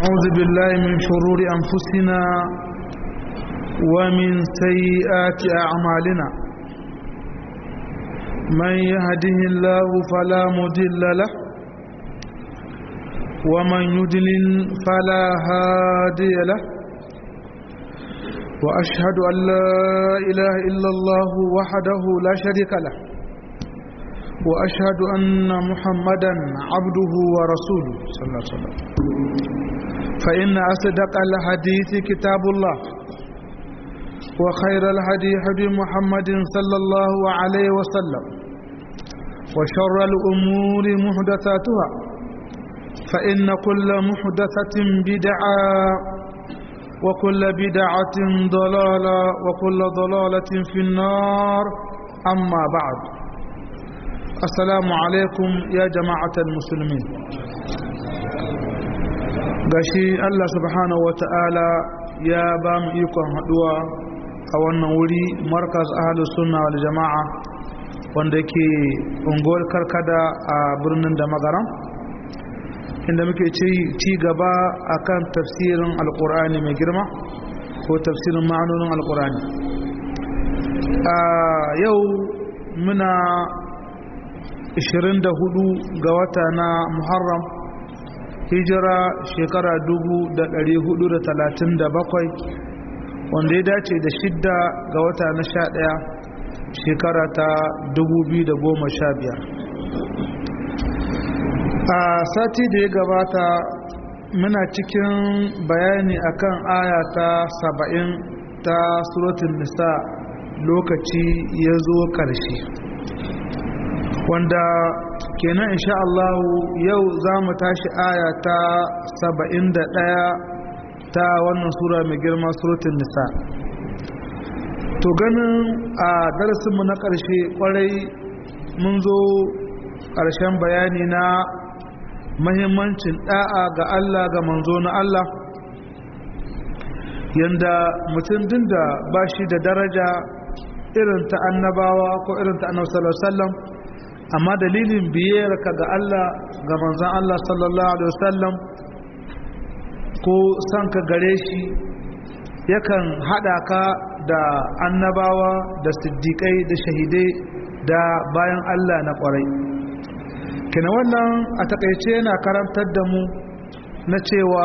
أعوذ بالله من شرور أنفسنا ومن سيئات أعمالنا من يهده الله فلا مضل له ومن يضلل فلا هادي له وأشهد أن لا إله إلا الله وحده لا شريك له وأشهد أن محمدا عبده ورسوله صلى الله عليه وسلم فإن أصدق الحديث كتاب الله وخير الهدي هدي محمد صلى الله عليه وسلم وشر الأمور محدثاتها فإن كل محدثة بدعة وكل بدعة ضلالة وكل ضلالة في النار أما بعد السلام عليكم يا جماعة المسلمين gashi Allah subhanahu wata'ala ya ba mu ikon haduwa a wannan wuri markaz ahalus sunna wal jama'a wanda ke unguwar karkada a birnin da magaran inda muke ci gaba akan tafsirin alkur'ani mai girma ko tafsirin ma'anonin alkur'ani a yau muna 24 ga wata na muharram hijira shekara 1437 wanda ya dace da shidda ga wata na 11 shekara ta 2015 a sati da ya gabata muna cikin bayani akan aya ta 70 ta suratun nisa lokaci ya zo ƙarshe wanda kenan insha Allah yau za mu tashi aya ta 71 ta wannan sura mai girma suratun nisa to ganin a darasinmu na ƙarshe ƙwarai mun zo ƙarshen bayani na mahimmancin ɗa'a ga Allah ga manzo na Allah yanda mutum din da ba shi da daraja irin ta annabawa ko irin ta annabi sallallahu alaihi wasallam amma dalilin biyarka ga Allah ga manzan Allah sallallahu Alaihi wasallam ko son ka gare shi yakan haɗa ka da annabawa da siddiƙai da shahidai da bayan Allah na ƙwarai kina wannan a takaice yana karantar da mu na cewa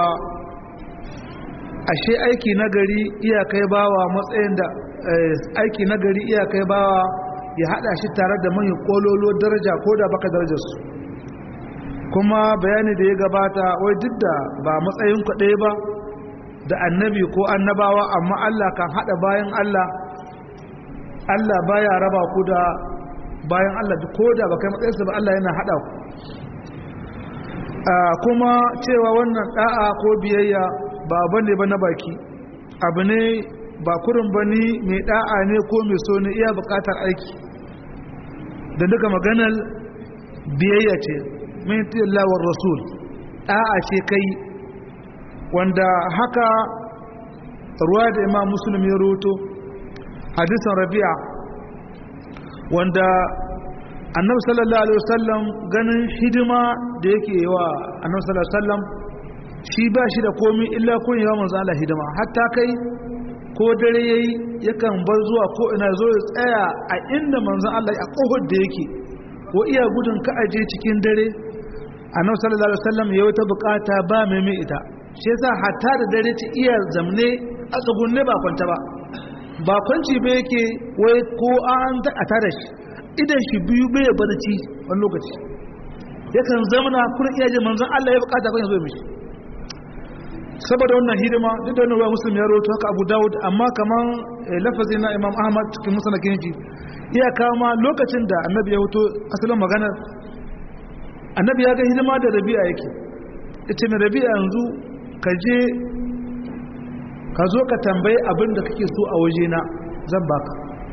ashe aiki nagari iyakai bawa matsayin da aiki nagari iyakai bawa ya hada shi tare da manyan kololo daraja ko da baka darajar su kuma bayani da ya gabata wai duk da ba matsayin ku ɗaya ba da annabi ko annabawa amma Allah kan hada bayan Allah Allah baya raba ku da bayan Allah ko da baka matsayinsa ba Allah yana hada ku kuma cewa wannan da'a ko biyayya ba bane ba na baki abu ne ba kurin bani mai da'a ne ko mai so ne iya bukatar aiki da duka maganar biyayya ce min tilawar rasul da'a ce kai wanda haka ruwa da imam muslim ya roto hadisan rabi'a wanda annabi sallallahu alaihi wasallam ganin hidima da yake yi wa annabi sallallahu alaihi wasallam shi ba shi da komi illa kun yawa manzo Allah hidima hatta kai ko dare yayi yakan bar zuwa ko ina zo ya tsaya a inda manzon Allah a kofar da yake ko iya gudun ka aje cikin dare annabi sallallahu alaihi wasallam ya wata bukata ba mai mai ita shi yasa hatta da dare ci iya zamne a tsugunne ba kwanta ba ba kwanci ba yake wai ko an a tare shi idan shi biyu bai barci wani lokaci yakan zamana kurin iya je manzon Allah ya bukata kan ya zo mishi saboda wannan hidima duk da wannan muslim ya rawaito haka abu dawud amma kaman lafazi na imam ahmad cikin musanakin shi iya kama lokacin da annabi ya wuto asalin maganar annabi ya ga hidima da rabi'a yake ita mai rabi'a yanzu ka je ka zo ka tambayi abin da kake so a waje na zan baka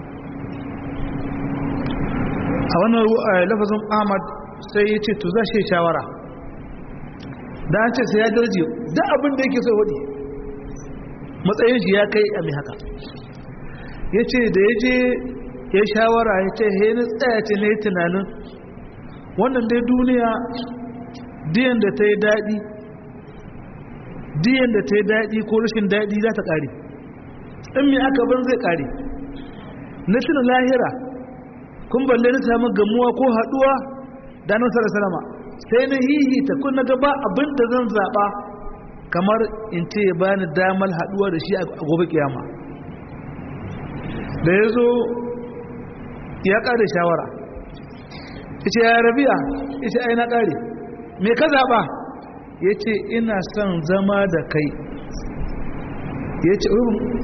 a wannan lafazin ahmad sai ya ce to za shi shawara da an ce sai ya darje duk abin da yake so wadi matsayin shi ya kai a mai haka ya ce da ya je ya shawara ya ce he ni tsaya ce na yi tunanin wannan dai duniya diyan da ta yi daɗi diyan da ta yi daɗi ko rashin daɗi za ta ƙare in mai aka ban zai ƙare na tuna lahira kun balle na samu gamuwa ko haɗuwa da nan salama sai na hihita kun na gaba abin da zan zaɓa kamar in ce ya bani damar haɗuwa da shi a gobe kiyama da ya zo ya ƙare shawara ce ya rabiya ya ce ai na ƙare me ka zaɓa ya ce ina son zama da kai ya ce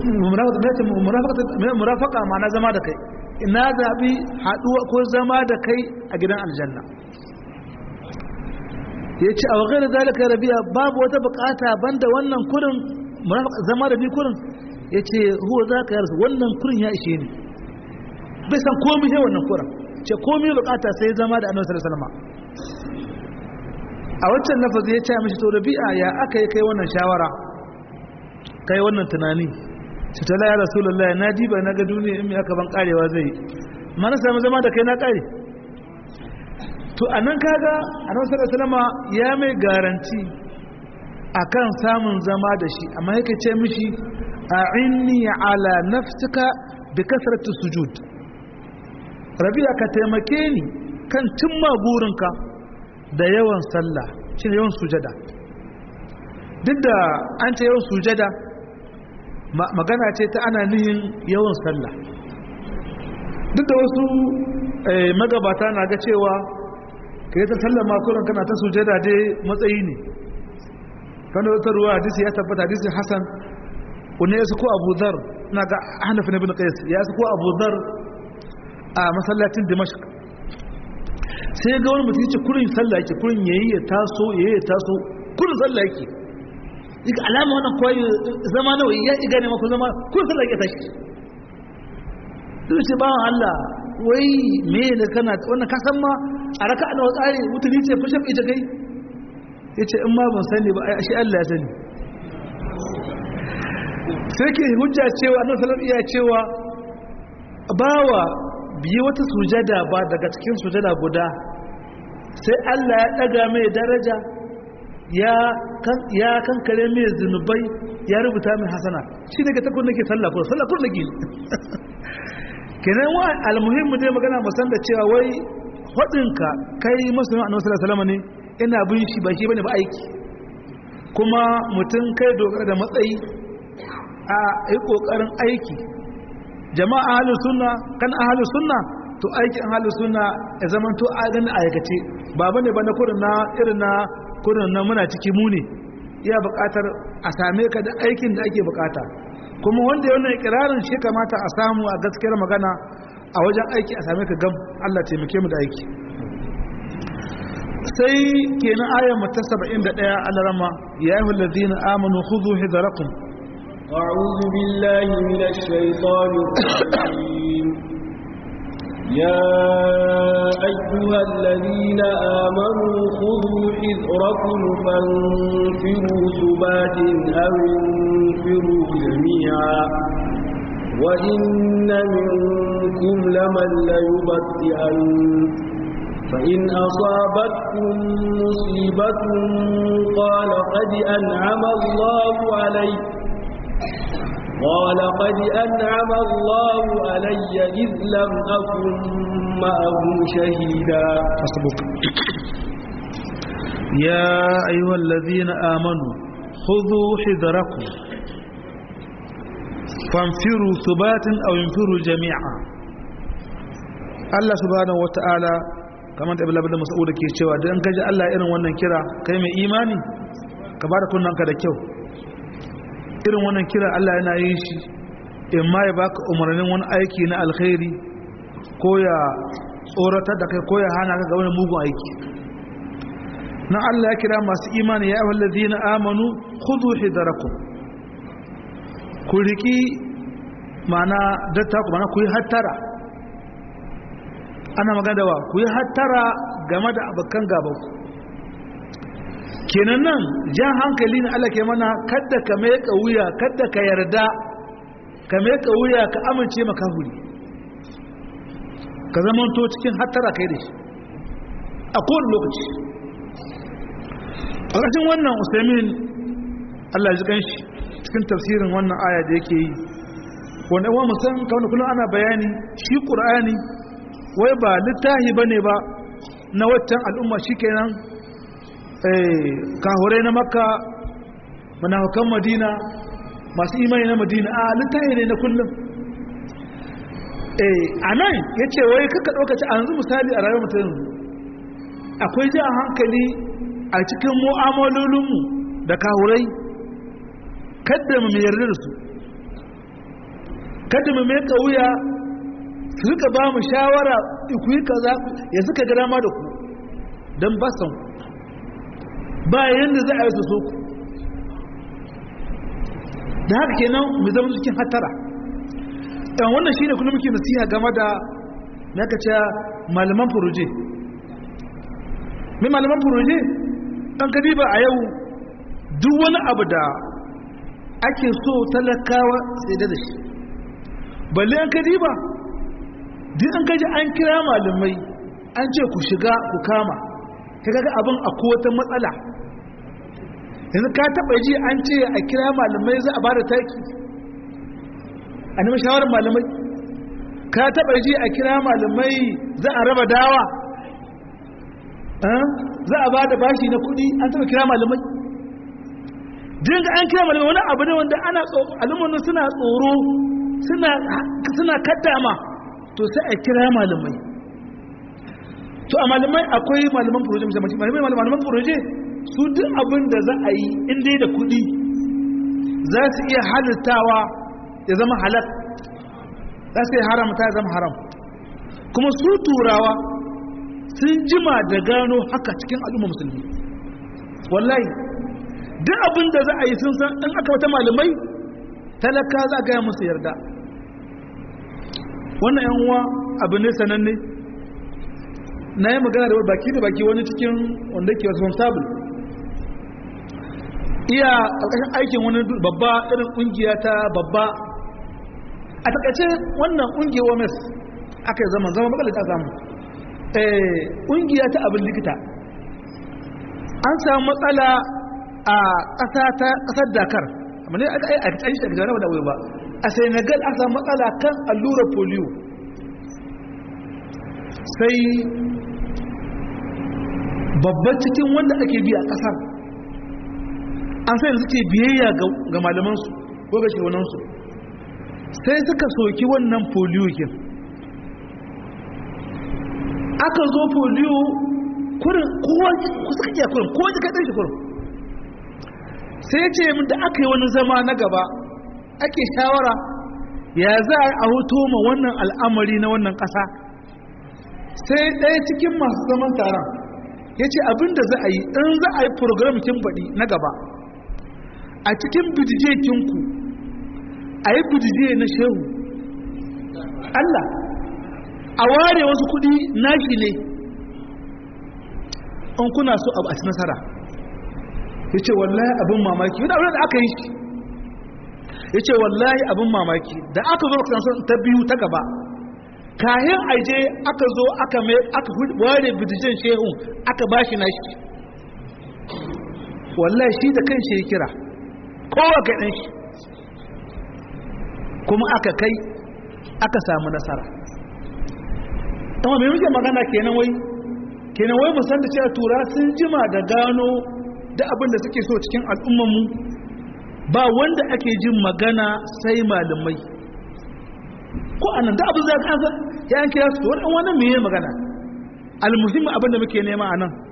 murafaka ma na zama da kai ina zaɓi haɗuwa ko zama da kai a gidan aljanna ya ce a wakai da zalika rabiya babu wata bukata banda wannan kurin zama da ni kurin ya ce huwa za ka yarsa wannan kurin ya ishe ni bai san komi sai wannan kurin ce komi bukata sai zama da annabi sallallahu alaihi a wancan lafazi ya ce mishi to rabi'a ya aka yi kai wannan shawara kai wannan tunani su ta ya rasulullahi na diba na ga duniya in aka ban karewa zai mana samu zama da kai na kare to anan kaga annabi sallallahu alaihi wasallam ya mai garanti akan samun zama da shi amma yake ce mishi a'inni ala nafsika bi kasratu sujud rabi'a ka taimake ni kan cimma burinka da yawan sallah shine yawan sujada duk da an ce yawan sujada magana ce ta ana nihin yawan sallah duk da wasu magabata na ga cewa ka yi ta sallah makonan kana ta sujada dai matsayi ne kan da wata ruwa hadisi ya tabbata hadisi hasan wani ya suko abu zar na ga hannafin ibn qais ya suko abu zar a masallacin dimashq sai ga wani mutum ya ce kurin sallah yake kurin yayi ya taso yayi ya taso kurin sallah yake yake alama wannan koyi zama nawa ya iga ne mako zama kurin sallah yake tashi sai ce bawan Allah wai me ne kana wannan ka san ma a raka ana wa tsari mutuni ce fashe ita kai yace in ma ban sani ba shi Allah ya sani sai ke hujja cewa annabi sallallahu alaihi wasallam cewa bawa biyi wata sujada ba daga cikin sujada guda sai Allah ya daga mai daraja ya kankare mai zunubai ya rubuta mai hasana shi daga takun nake sallah ko sallah kun nake kenan wa almuhimmu dai magana musan da cewa wai hodinka kai musulmi annabi sallallahu alaihi wasallam ne ina bin shi ba shi bane ba aiki kuma mutum kai dogara da matsayi a yi kokarin aiki jama'a ahlus sunna kan ahlus sunna to aikin ahlus sunna ya zaman to a ganin aikace ba bane ba na kurin na irin na kurin na muna ciki mu ne iya buƙatar a same ka da aikin da ake buƙata kuma wanda ya wannan ikirarin shi kamata a samu a gaskiyar magana a wajen aiki a same ka gam Allah taimake mu da aiki sai kenan ayar mu ta 71 alarama ya ayyuhal ladzina amanu khudhu hidrakum أعوذ بالله من الشيطان الرجيم يا أيها الذين آمنوا خذوا حذركم فانفروا ثبات أو انفروا جميعا وإن منكم لمن ليبطئن فإن أصابتكم مصيبة قال قد أنعم الله عليّ قال قد أنعم الله علي إذ لم أكن معه شهيدا حسبك يا أيها الذين آمنوا خذوا حذركم فانفروا ثبات أو انفروا جميعا الله سبحانه وتعالى kamar da ibn mas'ud ke cewa dan kaji Allah irin wannan kira kai mai imani ka bada kunnanka da kyau irin wannan kira Allah yana yin shi in ma ya baka umarnin wani aiki na alkhairi ko ya tsoratar da kai ko ya hana ka ga wani mugun aiki na Allah ya kira masu imani ya ayyuhal ladina amanu khudhu hidarakum ku riki mana datta ku mana ku yi hattara ana magana da wa ku yi hattara game da abokan gaban ku kenan nan jan hankali ne Allah ke mana kadda ka mai wuya kadda ka yarda ka mai wuya ka amince maka huri ka zama to cikin hattara kai da shi a kowane lokaci a ƙarshen wannan usaimin Allah ji kanshi cikin tafsirin wannan aya da yake yi wanda wa musan kawai kullum ana bayani shi qur'ani wai ba littahi bane ba na waccan al'umma shikenan eh kahurai na makka munafikan madina masu imani na madina a littahi ne na kullum eh anan yace wai kaka dauka ci a yanzu misali a rayuwar mutum akwai ji a hankali a cikin mu'amalolinmu da kahurai kada mu yarda da su kada mu mai wuya su rika ba mu shawara ku yi kaza ya suka ga dama da ku don ba san ba yanda za a yi su so ku da haka kenan mu zama cikin hatara ɗan wannan shine kuma muke nasiha game da na ka ce malaman furuje mai malaman furuje ɗan kadiba a yau duk wani abu da ake so talakawa sai da shi balle an kadiba duk an kaji an kira malamai an ce ku shiga ku kama ka ga abin a wata matsala yanzu ka taɓa ji an ce a kira malamai za a ba da taki a nemi shawarar malamai ka taɓa ji a kira malamai za a raba dawa za a ba da bashi na kudi an taɓa kira malamai jin an kira malamai wani abu ne wanda ana al'ummar suna tsoro suna kaddama to sai a kira malamai to a malamai akwai malaman furoje malamai malaman furoje su duk abin da za a yi inda da kudi za su iya halittawa ya zama halal za su iya haramta ya zama haram kuma su turawa sun jima da gano haka cikin al'umma musulmi wallahi duk abin da za a yi sun san in aka wata malamai talaka za a gaya musu yarda wannan yan uwa abu ne sananne na yi magana da baki da baki wani cikin wanda ke responsible iya ƙarƙashin aikin wani babba irin ƙungiya ta babba a takaice wannan ƙungiyar omes aka yi zama zama makalar ta samu ƙungiya ta abin likita an samu matsala a ƙasar dakar amma ne aka yi a cikin shi daga da wuri ba a senegal an samu matsala kan allurar polio sai babban cikin wanda ake biya a ƙasar an sai suke biyayya ga malamansu ko ga shirwanansu sai suka soki wannan polio kin aka zo polio kurin kowa suka iya kurin kowa ji kaɗan shi kurin sai ce min da aka yi wani zama na gaba ake shawara ya za a hoto ma wannan al'amari na wannan ƙasa sai ɗaya cikin masu zaman taron ya ce abinda za a yi in za a yi program kin baɗi na gaba a cikin bidije kinku a yi bidije na shehu Allah a ware wasu kudi nashi ne in kuna so a ci nasara ya ce wallahi abin mamaki yana abin da aka yi shi ya ce wallahi abin mamaki da aka zo kasansu ta biyu ta gaba kayan aje aka zo aka ware bidijen shehu aka ba shi nashi wallahi shi da kan shi ya kira kowa ka ɗan shi kuma aka kai aka samu nasara amma mai muke magana kenan wai kenan wai musan da cewa tura sun jima da gano da abin da suke so cikin al'ummanmu ba wanda ake jin magana sai malamai ko anan da abin za ka ansa ya an kira su wani wani mai magana almuhimmi abin da muke nema a nan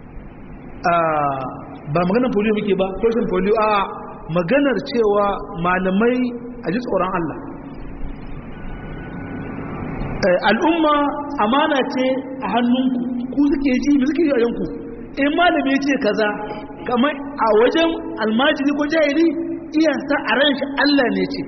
ba maganar polio muke ba question polio a maganar cewa malamai a ji tsoron Allah al'umma amana ce a hannunku ku suke ji mu suke yi a yanku in malami ce kaza kamar a wajen almajiri ko jahili iya sa a ran shi Allah ne ce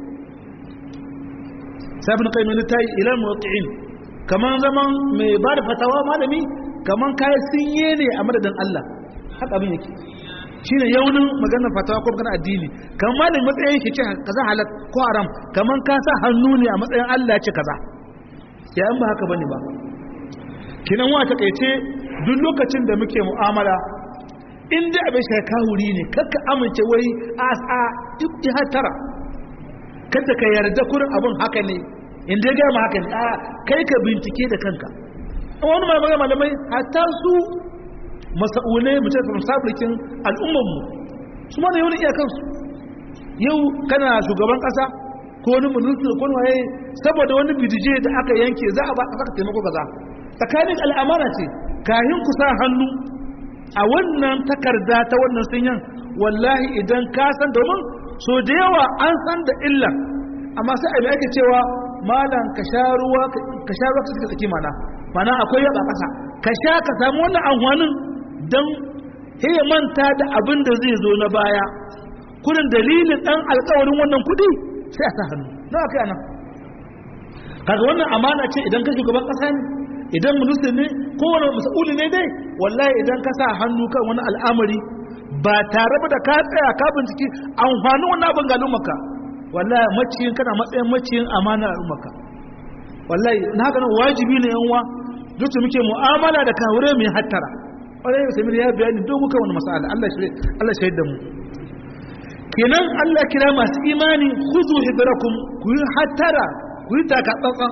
sabin kai mai tayi ilal muwaqqi'in kaman zaman mai ba da fatawa malami kaman kai sinye ne a madadin Allah haka abin yake shine yaunin maganar fatawa ko maganar addini kamar malami matsayin shi ce kaza halal ko haram kaman ka sa hannu ne a matsayin Allah ce kaza ya in ba haka bane ba kinan wa takeice duk lokacin da muke mu'amala in dai abin shi kahuri ne kakka amince wai a a yi hatara kada ka yarda kurin abin haka ne in dai gama haka ne a kai ka bincike da kanka wani malamai malamai hatta su masa'ulai mutum sabrikin al'ummanmu su ma da yau iyakansu yau kana shugaban kasa ko wani ministry ko wani waye saboda wani bidije da aka yanke za a ba a saka taimako kaza tsakanin al'amara ce kahin ku sa hannu a wannan takarda ta wannan sunyan wallahi idan ka san domin so da yawa an san da illa amma sai abin ake cewa malam ka sha ruwa ka sha ruwa ka suka tsaki mana mana akwai yaba kasa ka sha ka samu wannan amfanin dan sai manta da abin da zai zo na baya kudin dalilin dan alkawarin wannan kudi sai a sa hannu na kai anan kaga wannan amana ce idan ka shugaban kasa ne idan ministry ne kowane mas'uli ne dai wallahi idan ka sa hannu kan wani al'amari ba tare da ka tsaya ka binciki amfanin wannan abin ga al'ummarka wallahi maciyin kana matsayin maciyin amana al'ummarka wallahi na haka nan wajibi ne yan uwa duk muke mu'amala da kawure mai hattara ƙwarai samir ya bayani don muka wani masala Allah shahid da mu kenan Allah kira masu imani khuzu hidrakum ku yi hattara ku yi taka tsantsan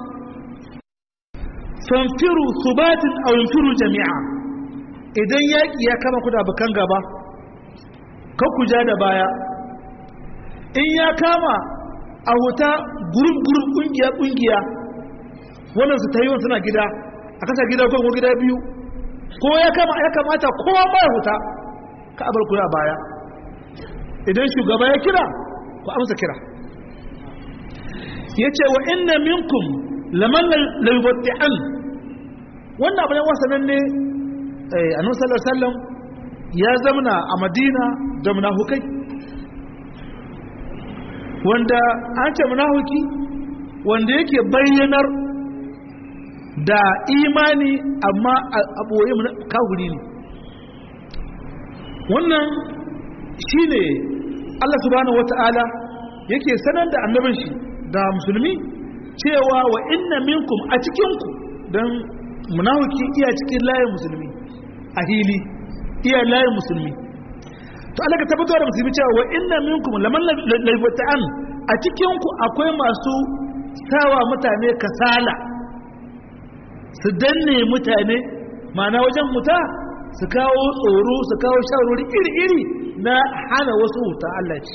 fanfiru subatin aw yanfiru jami'a idan yaki ya kama ku da bakan gaba kan ku ja da baya in ya kama a wuta gurup gurup kungiya kungiya wannan su tayi suna gida a kasa gida ko gida biyu ko ya kama ya kamata kowa ba huta ka abar ku baya idan shugaba ya kira ku amsa kira yace wa inna minkum laman la yubti'an wannan abin wasanan ne eh annabi sallallahu alaihi wasallam ya zamana a Madina da munafukai wanda an ce munafuki wanda yake bayyanar da imani amma a ɓoye kafiri ne wannan shi ne Allah subhanahu wata'ala yake sanar da annabin shi da musulmi cewa wa inna minkum a cikinku don munafiki iya cikin layin musulmi a hili iya layin musulmi to Allah ka tabbatar da musulmi cewa wa inna minkum laman laifatan a cikinku akwai masu sawa mutane kasala su danne mutane mana wajen muta su kawo tsoro su kawo shawarwari iri-iri na hana wasu wuta Allah ce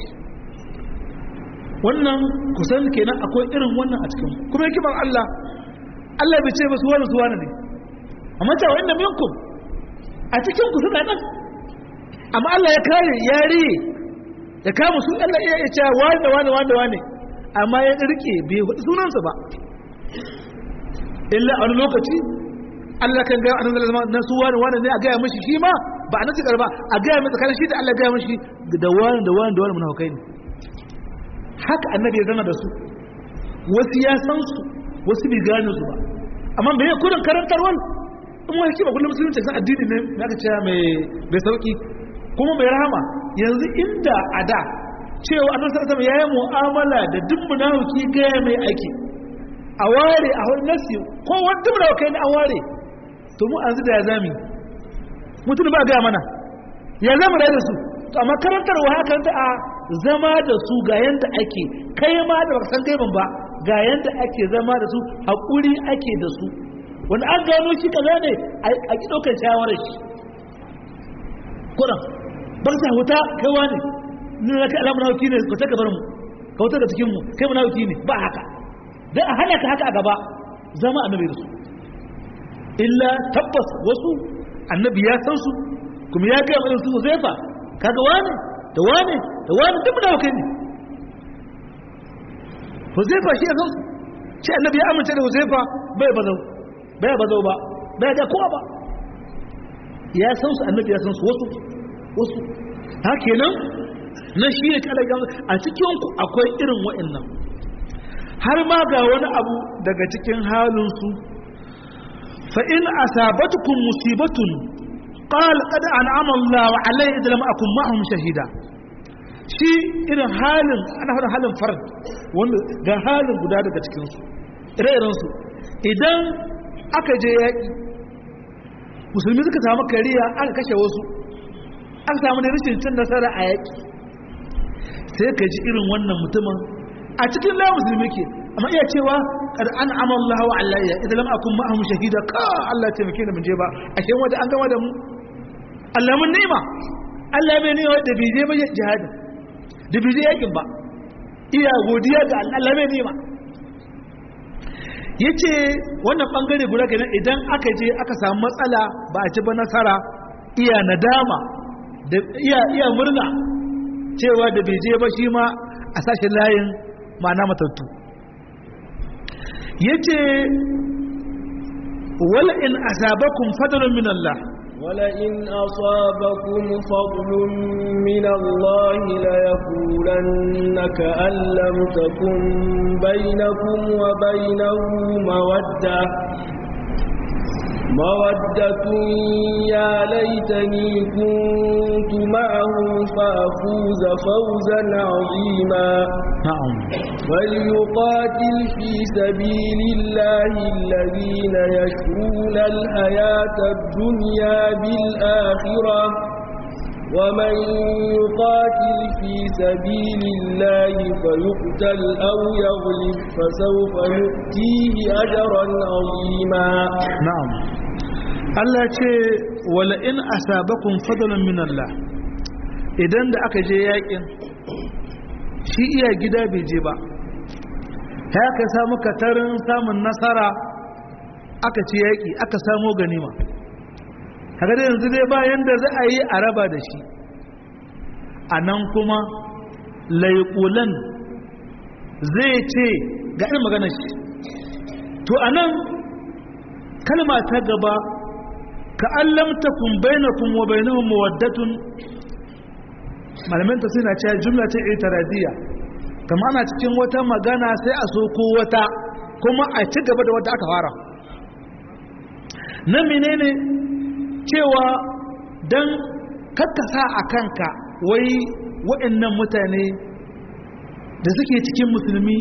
wannan kusan kenan akwai irin wannan a cikin kuma hikimar Allah Allah bai ce ba su wani su wani ne amma ta wa inda minkum a cikin ku suna nan amma Allah ya kare ya riye ya kama su Allah iya ya ce wani da wani wani wani amma ya rike bai hudu sunansa ba illa a wani lokaci Allah kan gaya annabi zama na su wani wani ne a gaya mashi shi ma ba a nan cikar ba a gaya mai tsakanin shi da Allah gaya mashi da wani da wani da wani munafukai ne haka annabi ya zama da su wasu ya san su wasu bai gane su ba amma me ya kudin karantarwar in wani kima kullum musulunci san addini ne na ka cewa mai bai sauki kuma mai rahama yanzu inda a da cewa annabi sallallahu alaihi wasallam yayi mu'amala da duk munafiki gaya mai aiki a ware a wani nasi ko wanda mu da kai ne an ware to mu an da ya zami mutum ba gaya mana ya zama da su to amma karantarwa haka ta a zama da su ga yanda ake kai ma da baka san kai ban ba ga yanda ake zama da su hakuri ake da su wanda an gano shi kaza ne a ki daukar shawarar shi kuran ba sa huta kai wani ni na kai alamun hauki ne ka ta gabar mu ka wuta da cikin mu kai mun hauki ne ba haka dan a hana ka haka a gaba zama annabi da su illa tabbas wasu annabi ya san su kuma ya gaya mana su Huzaifa kaga wani da wani da wani duk da kai ne Huzaifa shi ya san su shi annabi ya amince da Huzaifa bai bazau bai bazau ba bai da kowa ba ya san su annabi ya san su wasu wasu haka kenan na shi ne kala a cikin ku akwai irin wa'annan har ma ga wani abu daga cikin halin su فإن أصابتكم مصيبة قال قد أنعم الله علي إذا لم أكن معهم شهيدا shi irin halin ana faɗin halin farad wanda ga halin guda daga cikinsu ire-irensu idan aka je yaƙi musulmi suka samu kariya aka kashe wasu an samu da rashin cin nasara a yaƙi sai ka ji irin wannan mutumin a cikin la musulmi ke amma iya cewa kad an amalla wa alayya idan lam akun ma'ahum shahida ka Allah ya taimake ni mun je ba ashe wanda an gama da mu Allah mun ni'ima Allah bai ni'ima da bai je ba jihadin da bai je yakin ba iya godiya ga Allah bai ni'ima yace wannan bangare guda kenan idan aka je aka samu matsala ba a ci ba nasara iya nadama da iya iya murna cewa da bai je ba shi ma a sashen layin ma'ana matattu yace wala in asabakum fadlun min Allah ولئن أصابكم فضل من الله ليقولن كأن لم تكن بينكم وبينه مودة مودة يا ليتني كنت معهم فأفوز فوزا عظيما na'am فليقاتل في سبيل الله الذين يشرون الحياة الدنيا بالآخرة ومن يقاتل في سبيل الله فيقتل أو يغلب فسوف نؤتيه أجرا عظيما na'am Allah ce wala in asabakum fadlan min Allah idan da aka je yakin shi iya gida bai je ba haka samu katarin samun nasara aka ci yaki aka samo ganima kaga da yanzu dai bayan da za a yi a raba da shi a nan kuma laiƙulan zai ce ga irin maganar shi to a nan kalma ta gaba ka allam takun bainakum wa bainahum mawaddatun malamin ta suna cewa jumla ce itiradiyya kama ana cikin wata magana sai a so ko wata kuma a ci gaba da wata aka fara na menene cewa dan kakkasa a kanka wai waɗannan mutane da suke cikin musulmi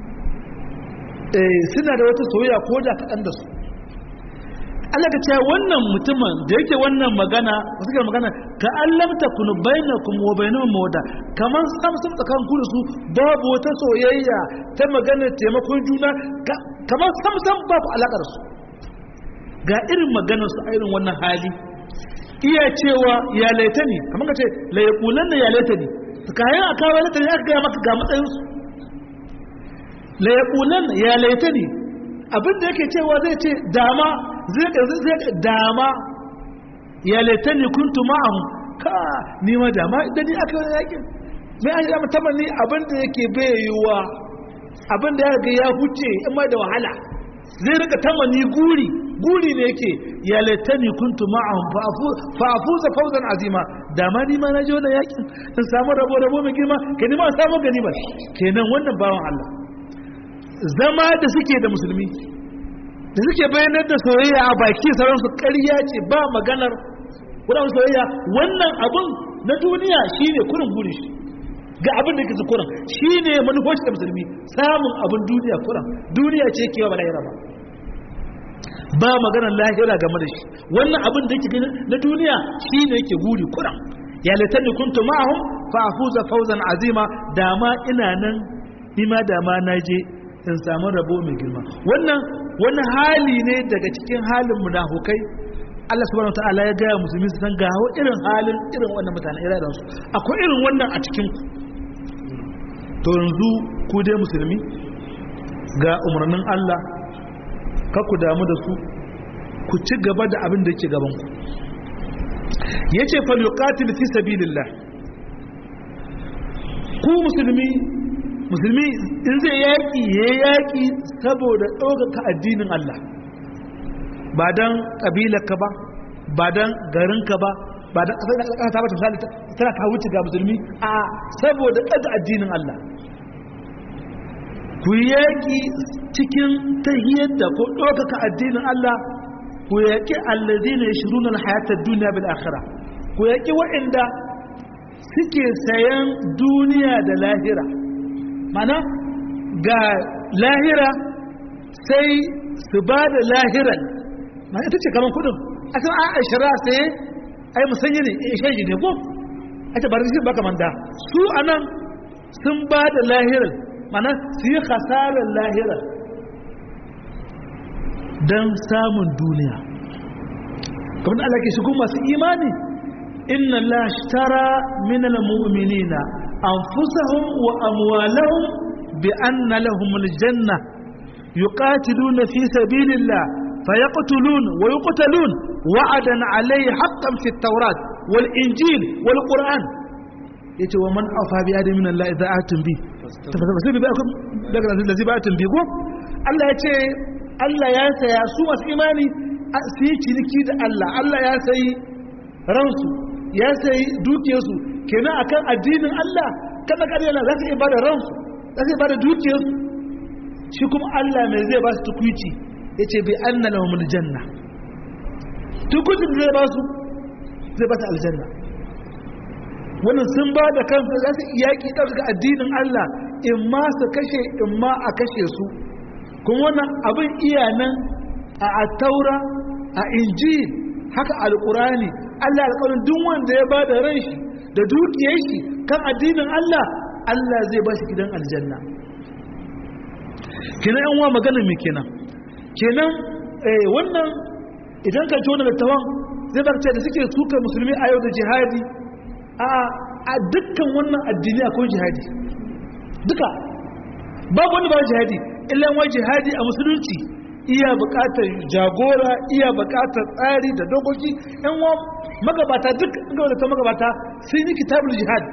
suna da wata soyayya ko da kaɗan da su Allah ka ce wannan mutumin da yake wannan magana suke magana ka allamta kun bainakum wa bainahum mawda kaman sam sam tsakan ku da su babu wata soyayya ta magana taimakon juna kaman sam sam babu alakar su ga irin maganar su a irin wannan hali iya cewa ya laita ne kamar ka ce la yaqulanna ya laita ne kayan aka kawo laita ne aka ga maka ga matsayin su la yaqulanna ya laita ne abin da yake cewa zai ce dama zai dama ya laitani kuntu ma'ahu ka ni ma dama idan ni aka yi yakin mai an yama tamanni abin da yake bayuwa abin da ya ga ya huce in ma da wahala zai rika tamanni guri guri ne yake ya laitani kuntu ma'ahu fa afuza fawzan azima dama ni ma na ji wannan yakin in samu rabo rabo mai girma ke ni ma samu gani ba kenan wannan bawan Allah zama da suke da musulmi da suke bayanar da soyayya a baki sauransu ƙarya ce ba maganar kudan soyayya wannan abun na duniya shine kurin burin shi ga abin da kake kurin shine manufoci da musulmi samun abin duniya kurin duniya ce kewa ba lahira ba ba maganar lahira game da shi wannan abin da yake na duniya shine yake guri kurin ya latanni kuntu ma'ahum fa afuza fawzan azima dama ina nan nima dama na je in samu rabo mai girma wannan wani hali ne daga cikin halin munafukai Allah subhanahu wataala ya gaya musulmi su san gawo irin halin irin wannan mutane irin su akwai irin wannan a cikin ku to yanzu ku dai musulmi ga umarnin Allah ka ku damu da su ku ci gaba da abin da yake gaban ku yace fal yuqatil fi sabilillah ku musulmi musulmi in zai yaƙi ya yaƙi saboda ɗaukaka addinin Allah ba don ƙabilarka ba ba don garinka ba ba don ƙasar da ƙasa ta bata misali tana ka wuce ga musulmi a saboda ɗaga addinin Allah ku yaƙi cikin tahiyar da ko ɗaukaka addinin Allah ku yaƙi allazina yashruna alhayatar duniya bil akhirah ku yaƙi waɗanda suke sayan duniya da lahira mana ga lahira sai su ba da lahiran mana ita ce kamar kudin a san a ashira sai ai musanye ne ya shaji ne ko ake ba da baka manta su anan sun ba da lahirar mana su yi hasarar lahirar don samun duniya kamar da Allah ke shigo masu imani inna la shtara min al-mu'minina anfusahum wa amwalahum bi anna lahum al-janna yuqatiluna fi sabilillah fayaqtulun wa yuqtalun wa'adan alayhi haqqan fi at-taurat wal injil wal qur'an yace wa man afa bi adamin min Allah idza atum bi tafasir bi akum daga nan da ziba atum bi ko Allah yace Allah ya saya su masu imani su yi ciniki da Allah Allah ya sayi ransu ya sayi dukiyarsu kenan akan addinin Allah kada kada yana za su iya bada ransu za su iya bada dukiyarsu shi kuma Allah mai zai ba su tukwici yace bi anna lahumul janna tukuncin da zai ba su zai ba su aljanna wannan sun ba da kansu za su yaƙi ɗaga addinin Allah in ma su kashe in ma a kashe su kuma wannan abin iya nan a attaura a injil haka alƙurani Allah alƙawarin duk wanda ya ba da ran shi da dukiyar shi kan addinin Allah Allah zai ba shi gidan aljanna kenan yan uwa maganar me kenan kenan wannan idan ka tona da tawan zai barce da suke suka musulmi a yau da jihadi a dukkan wannan addini akwai jihadi duka babu wani ba jihadi illa wai jihadi a musulunci iya buƙatar jagora iya buƙatar tsari da dokoki yan wa magabata duk ga ta magabata sun yi kitabul jihad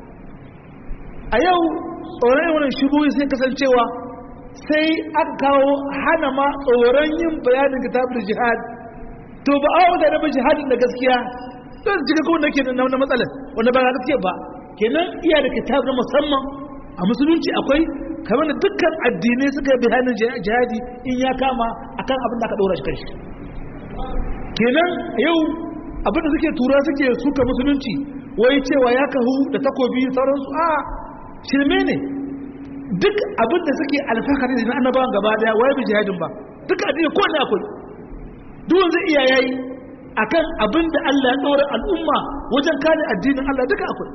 a yau tsoron wannan shubuhi sai kasancewa sai aka kawo hana ma tsoron yin bayanin kitabul jihad to ba a wata da jihadin da gaskiya don cika kawai da ke da na matsalar wanda ba gaskiya ba kenan iya da kitab na musamman a musulunci akwai kamar da dukkan addinai suka yi bayanin jihadi in ya kama akan abin da aka ɗora shi kan shi kenan yau abin da suke tura suke suka musulunci wai cewa ya kahu da takobi sauransu a shirme ne duk abin da suke alfahari da na annabawan gaba daya wai bi jihadin ba duk addini ko ne akwai duk wanda iya yayi akan abin da Allah ya ɗora al'umma wajen kare addinin Allah duka akwai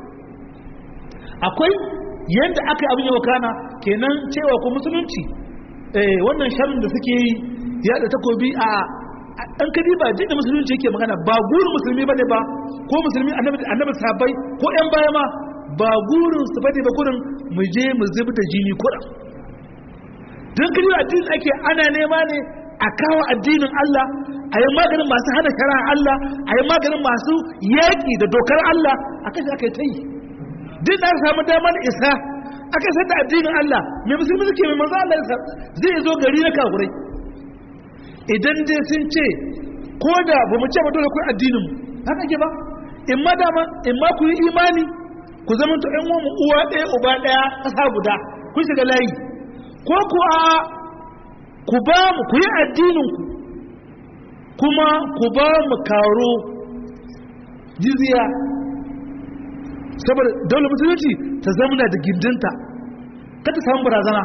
akwai yadda aka yi abin yawa kana kenan cewa ko musulunci wannan sharrin da suke yi ya da takobi a ɗan kadi ba jin da musulunci yake magana ba gurin musulmi bane ba ko musulmi annabi sahabbai ko ƴan baya ma ba gurin su bane ba gurin mu je mu zubi da jini kuɗa don kadi addinin ake ana nema ne a kawo addinin Allah a yi maganin masu hana shari'ar Allah a yi maganin masu yaƙi da dokar Allah a kashe aka yi ta yi duk da samu damar isa aka yi da addinin Allah mai musulmi suke mai manzo Allah zai zo gari na kafurai idan dai sun ce ko da ba mu ce ba dole ku addinin mu haka ke ba in ma dama in ma ku yi imani ku zama to ƴan uwan uwa ɗaya uba ɗaya ƙasa guda kun shiga layi ko ku a ku ba mu ku yi addinin ku kuma ku ba mu karo jizya saboda daular musulunci ta zamana da gindinta kada samun barazana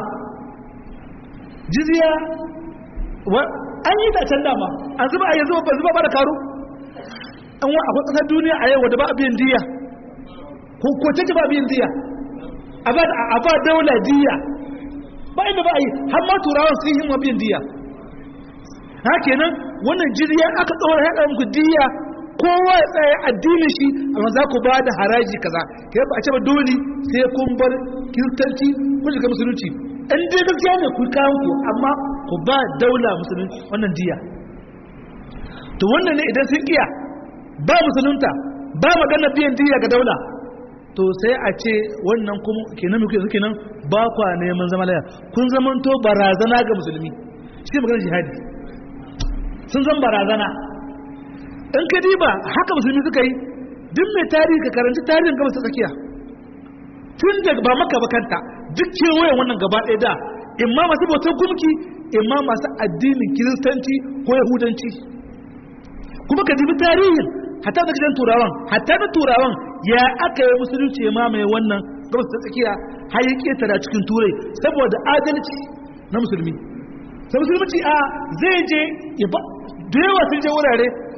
jizya an yi ta can dama an zuba a yanzu ba zuba ba da karo an wa akwai ƙasar duniya a yau wadda ba a biyan diya ko ko ta ba biyan diya a ba daula diya ba inda ba a yi har ma turawan sun yi ma biyan diya ha kenan wannan jirya aka tsawar haɗa muku diya kowa ya tsaye addinin shi amma za ku ba da haraji kaza kai ba a ce ba dole sai kun bar kiristanci kun shiga musulunci in dai gaskiya ne ku kawo ku amma ku ba daula musulunci wannan diya to wannan ne idan sun kiya ba musulunta ba magana biyan diya ga daula to sai a ce wannan kuma kenan muke suke nan ba kwa neman zama laya kun zamanto barazana ga musulmi shi magana jihadi sun zan barazana in ka diba haka musulmi suka yi duk mai tarihi ka karanci tarihin gaba su tsakiya tun da ba maka bakanta duk kewayen wannan gaba ɗaya da imma masu bautar gumki imma masu addinin kiristanci ko yahudanci kuma ka dibi tarihin hatta da gidan turawan hatta da turawan ya aka yi musulunci ya mamaye wannan gaba su tsakiya har ya ketara cikin turai saboda adalci na musulmi sai musulunci a zai je da yawa sun je wurare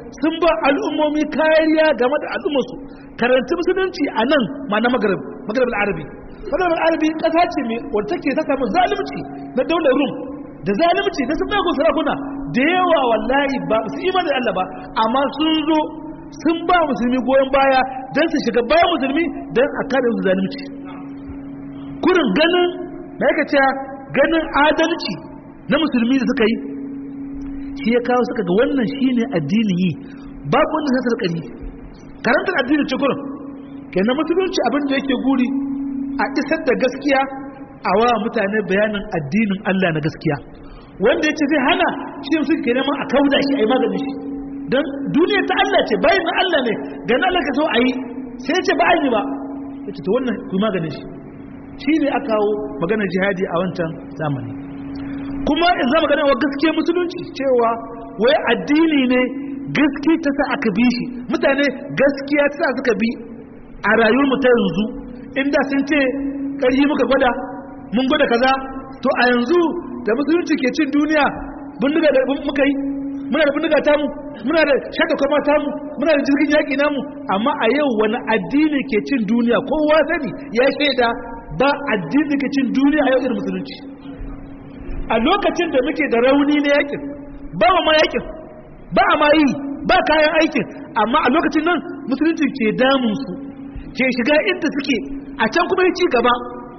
sun ba al'ummomi kariya game da al'ummarsu karanci musulunci a nan ma na magarib magarib al'arabi magarib al'arabi ƙasa ce mai wadda take ta samu zalunci na daular rum da zalunci da sun bago sarakuna da yawa wallahi ba su imanin Allah ba amma sun zo sun ba musulmi goyon baya don su shiga bayan musulmi don a kare su zalunci kurin ganin da yake cewa ganin adalci na musulmi da suka yi shi ya kawo suka ga wannan shine addini yi babu wanda sai sarkari karantar addini ce kurin kenan musulunci abin da yake guri a isar da gaskiya a wa mutane bayanin addinin Allah na gaskiya wanda ya ce zai hana shi suke ke neman a kauda shi a yi maganin shi don duniya ta Allah ce bayan na Allah ne ga na Allah ka so a yi sai ya ce ba a yi ba ya ce ta wannan ku maganin shi shi ne aka kawo maganar jihadi a wancan zamani kuma in za magana wa gaskiya musulunci cewa wai addini ne gaskiya ta sa aka bi shi mutane gaskiya ta sa suka bi a rayuwar mu ta yanzu inda sun ce ƙarfi muka gwada mun gwada kaza to a yanzu da musulunci ke cin duniya bindiga da muka yi muna da bindiga tamu muna da shaka kwama tamu muna da jirgin yaƙi namu amma a yau wani addini ke cin duniya kowa sani ya shaida ba addini ke cin duniya a yau irin musulunci a lokacin da muke da rauni na yakin ba ma yakin ba a ma yi ba kayan aikin amma a lokacin nan musulunci ke damun su ke shiga inda suke a can kuma ya ci gaba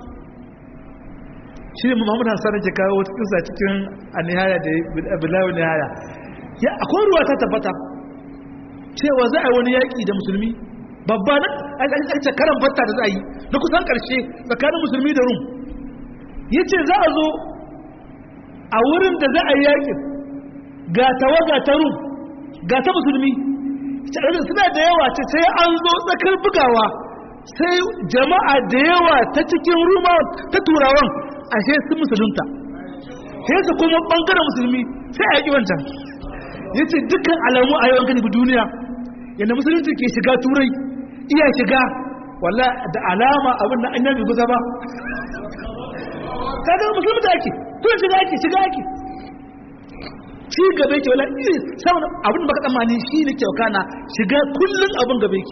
shi ne Muhammad Hassan ke kawo wata kisa cikin anihaya da bilawo nihaya ya akwai ruwa ta tabbata cewa za a yi wani yaƙi da musulmi babba na a karan batta da za a yi na kusan ƙarshe tsakanin musulmi da rum ya ce za a zo a wurin da za a yi yaƙin ga tawaga ta rum ga ta musulmi suna da yawa ce sai an zo tsakar bugawa sai jama'a da yawa ta cikin ruma ta turawan ashe sun musulunta sai su kuma bangaren musulmi sai a yaƙi wancan ya ce dukkan alamu a yawan gani duniya yadda musulunci ke shiga turai iya shiga walla da alama abin da an yabi guza ba kaga musulmi da ake kuma shiga ake shiga ake ci gaba yake wala iri saboda abin da baka tsammani shi ne kyau kana shiga kullum abin gaba yake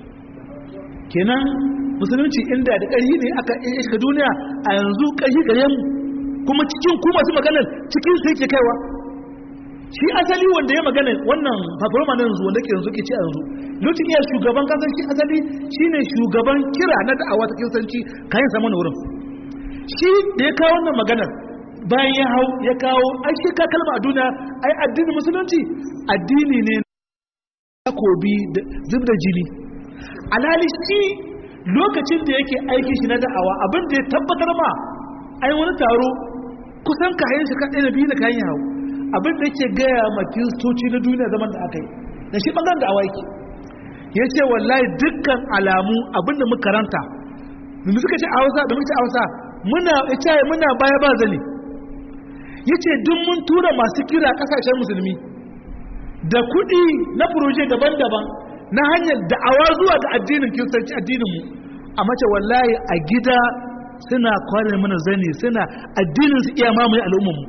kenan musulunci inda da ƙarfi ne aka iya shiga duniya a yanzu ƙarfi gare mu kuma cikin ku masu maganar cikin sai ke kaiwa shi asali wanda ya magana wannan fafaroma na yanzu wanda ke yanzu ke ci a yanzu lokacin iya shugaban kasar shi asali shine shugaban kira na da'awa ta kiristanci kayan saman wurin shi da ya kawo wannan maganar bayan ya hau ya kawo ai shi ka kalma a duniya ai addinin musulunci addini ne takobi da zub da jini alhali shi lokacin da yake aiki shi na da'awa abin da ya tabbatar ma ai wani taro kusan kayan shi kaɗai na biyu da kayan hau abin da yake gaya ma kiristoci na duniya zaman da aka yi da shi ɓangaren da'awa yake ya ce wallahi dukkan alamu abin da muka karanta da suka ce a hausa da muka ce a hausa muna ita muna baya ba zane ya ce duk mun tura masu kira ƙasashen musulmi da kuɗi na furoje daban-daban na hanyar da'awa zuwa ga addinin kiristanci addininmu a mace wallahi a gida suna kwanar mana zane suna addinin su iya mamaye al'ummanmu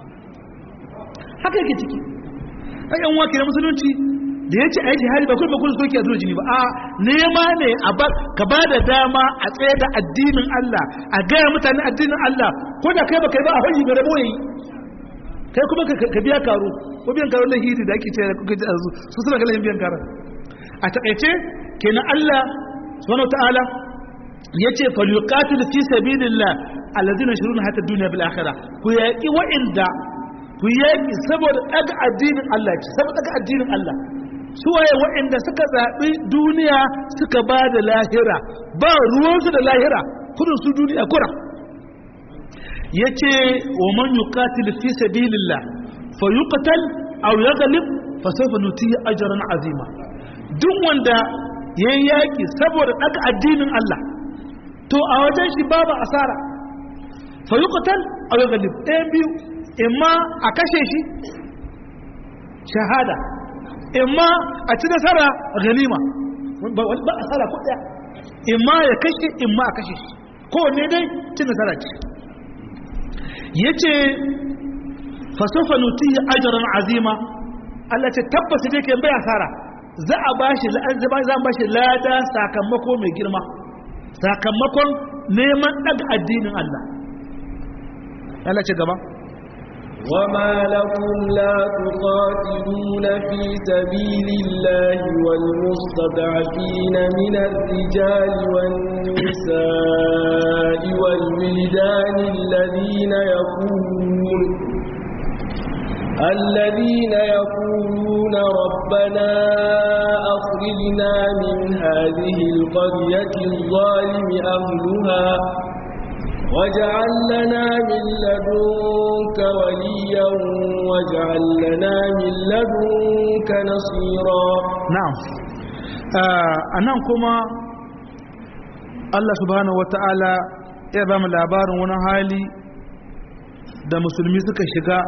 haka yake ciki ɗan yan wake na musulunci da ya ce a yi jihari ba kuma bakun soke a zuwa jini ba a nema ne a ka ba da dama a tsaye da addinin Allah a gaya mutane addinin Allah ko da kai ba kai ba a hanyar gare boye kai kuma ka biya karo ko biyan karo na hiri da ake ce kuka ji a su suna kalahin biyan karon a takaice kenan Allah subhanahu ta'ala yace falyuqatil fi sabilillah alladhina yashruna hatta dunya bil akhirah ku yaki wa'inda ku yaki saboda daga addinin Allah ce saboda daga addinin Allah su waye wa'inda suka zabi duniya suka ba da lahira ba ruwansu da lahira kudin su duniya kura yace wa man yuqatil fi sabilillah fayuqtal aw yaghlib fa sawfa nutihi ajran azima duk wanda yayi yaki saboda daga addinin Allah to a wajen shi babu asara fayuqtal aw yaghlib ɗayan biyu imma a kashe shi shahada imma a ci nasara ganima ba asara ko ɗaya imma ya kashe imma a kashe shi kowanne dai ci nasara ce yace fasofa nutihi ajran azima Allah ce tabbas dai ke bai asara za a bashi za a bashi lada sakamako mai girma sakamakon neman daga addinin Allah Allah ce gaba وما لكم لا تقاتلون في سبيل الله والمستضعفين من الرجال والنساء والولدان الذين يقولون الذين يقولون ربنا أخرجنا من هذه القرية الظالم أهلها واجعل لنا من لدنك وليا واجعل لنا من لدنك نصيرا نعم anan kuma Allah subhanahu wata'ala ya ba mu labarin wani hali da musulmi suka shiga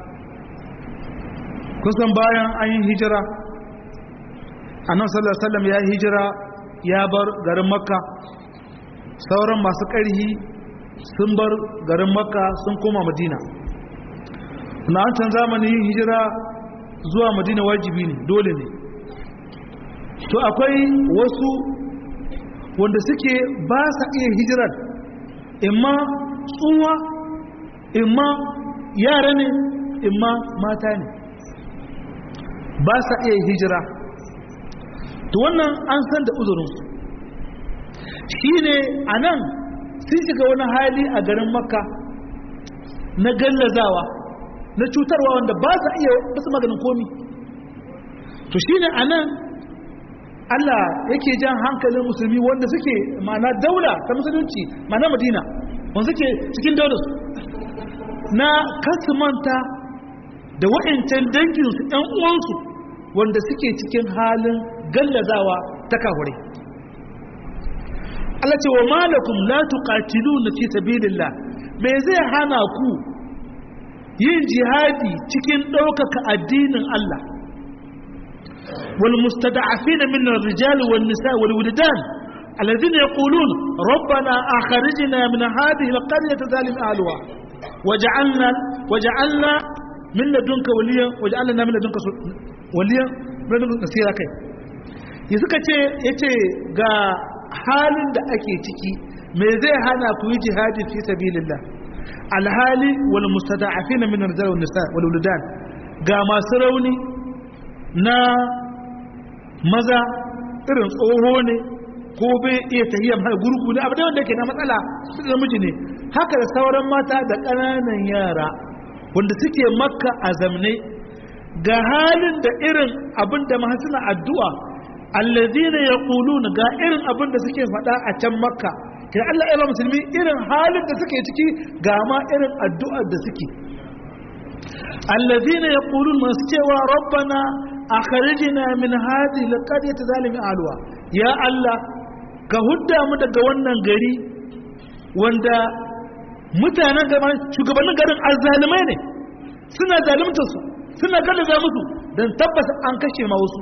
kusan bayan an yi hijira annan sallallahu alaihi wasallam ya hijira ya bar garin makka sauran masu ƙarhi sun bar garin makka sun koma madina na an can zamani yin hijira zuwa madina wajibi ne dole ne to akwai wasu wanda suke ba sa iya hijirar imma tsuwa imma yara ne imma mata ne ba sa iya hijira to wannan an san da uzurinsu shi ne a nan sun shiga wani hali a garin makka na gallazawa na cutarwa wanda ba sa iya basu maganin komi to shi ne a nan allah yake jan hankalin musulmi wanda suke ma'ana daula ta musulunci ma'ana madina wanda suke cikin daularsu na kasu manta da wa'ancan danginsu ‘yan uwansu wanda suke cikin halin gallazawa ta kahure Allah ce wa malakum la tuqatiluna fi sabilillah me zai hana ku yin jihadi cikin ɗaukaka addinin Allah wal mustada'afin min ar-rijal wan nisa wal wildan alladhina yaqulun rabbana akhrijna min hadhihi al-qaryati zalim ahliha waj'alna waj'alna min ladunka waliyan waj'alna min ladunka waliyan min ladunka nasira kai ya suka ce yace ga halin da ake ciki me zai hana ku yi jihadi fi sabilillah alhali wal mustada'afin min ar-rijal wan nisa wal wuldan ga masu rauni na maza irin tsoho ne ko bai iya tahiyyar har gurgu ne abu da wanda ke na matsala su da miji ne haka da sauran mata da ƙananan yara wanda suke makka a zamne ga halin da irin abin da mahasina addu'a allazina yaquluna ga irin abin da suke faɗa a can makka kai Allah ya ba musulmi irin halin da suke ciki ga ma irin addu'ar da suke allazina yaqulun masu cewa rabbana akhrijna min hadhihi alqaryati zalimi alwa ya Allah ka hudda mu daga wannan gari wanda mutanen gaban shugabannin garin azzalimai ne suna zalunta su suna gallaza musu dan tabbata an kashe ma wasu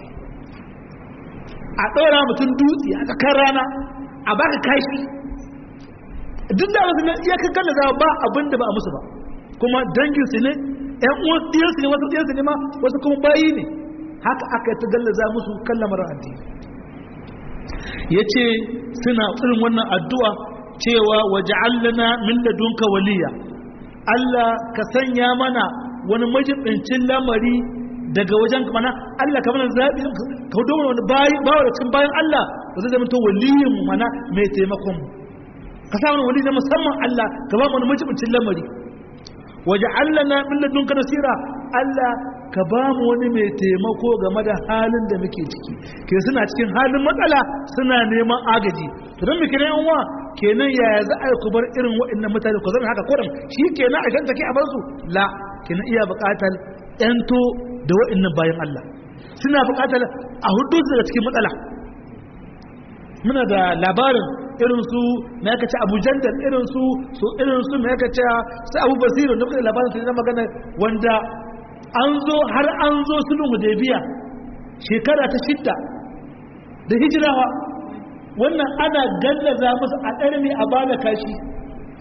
a ɗora mutum dutse a tsakar rana a baka kashi duk da wasu iya kan gallaza ba abin da ba a musu ba kuma dangin su ne ƴan uwan ɗiyansu ne wasu ɗiyansu ne ma wasu kuma bayi ne haka aka ta gallaza musu kan lamarin addini ya ce suna irin wannan addu'a cewa waje allana min ladunka waliya Allah ka sanya mana wani majibincin lamari daga wajen mana Allah ka mana zaɓi ka hudu wani bawa da cikin bayan Allah ba zai zama to waliyin mu mana mai taimakon mu ka sa wani wali na musamman Allah ka ba mu wani majibincin lamari waje allana min ladunka nasira Allah ka ba mu wani mai taimako game da halin da muke ciki ke suna cikin halin matsala suna neman agaji to don muke yan uwa kenan yaya za a yi ku bar irin waɗannan mutane ku zama haka kurin shi kenan a shanta ke a bar su la kenan iya buƙatar yanto da waɗannan bayan Allah suna buƙatar a hudu su daga cikin matsala muna da labarin irin su me aka ce Abu Jandal irin su su irin su me aka ce sai Abu Basir da kuma labarin su na magana wanda an zo har an zo sulhu hudaybiya shekara ta shidda da hijirawa wannan ana gallaza musu a ɗarmi a bada kashi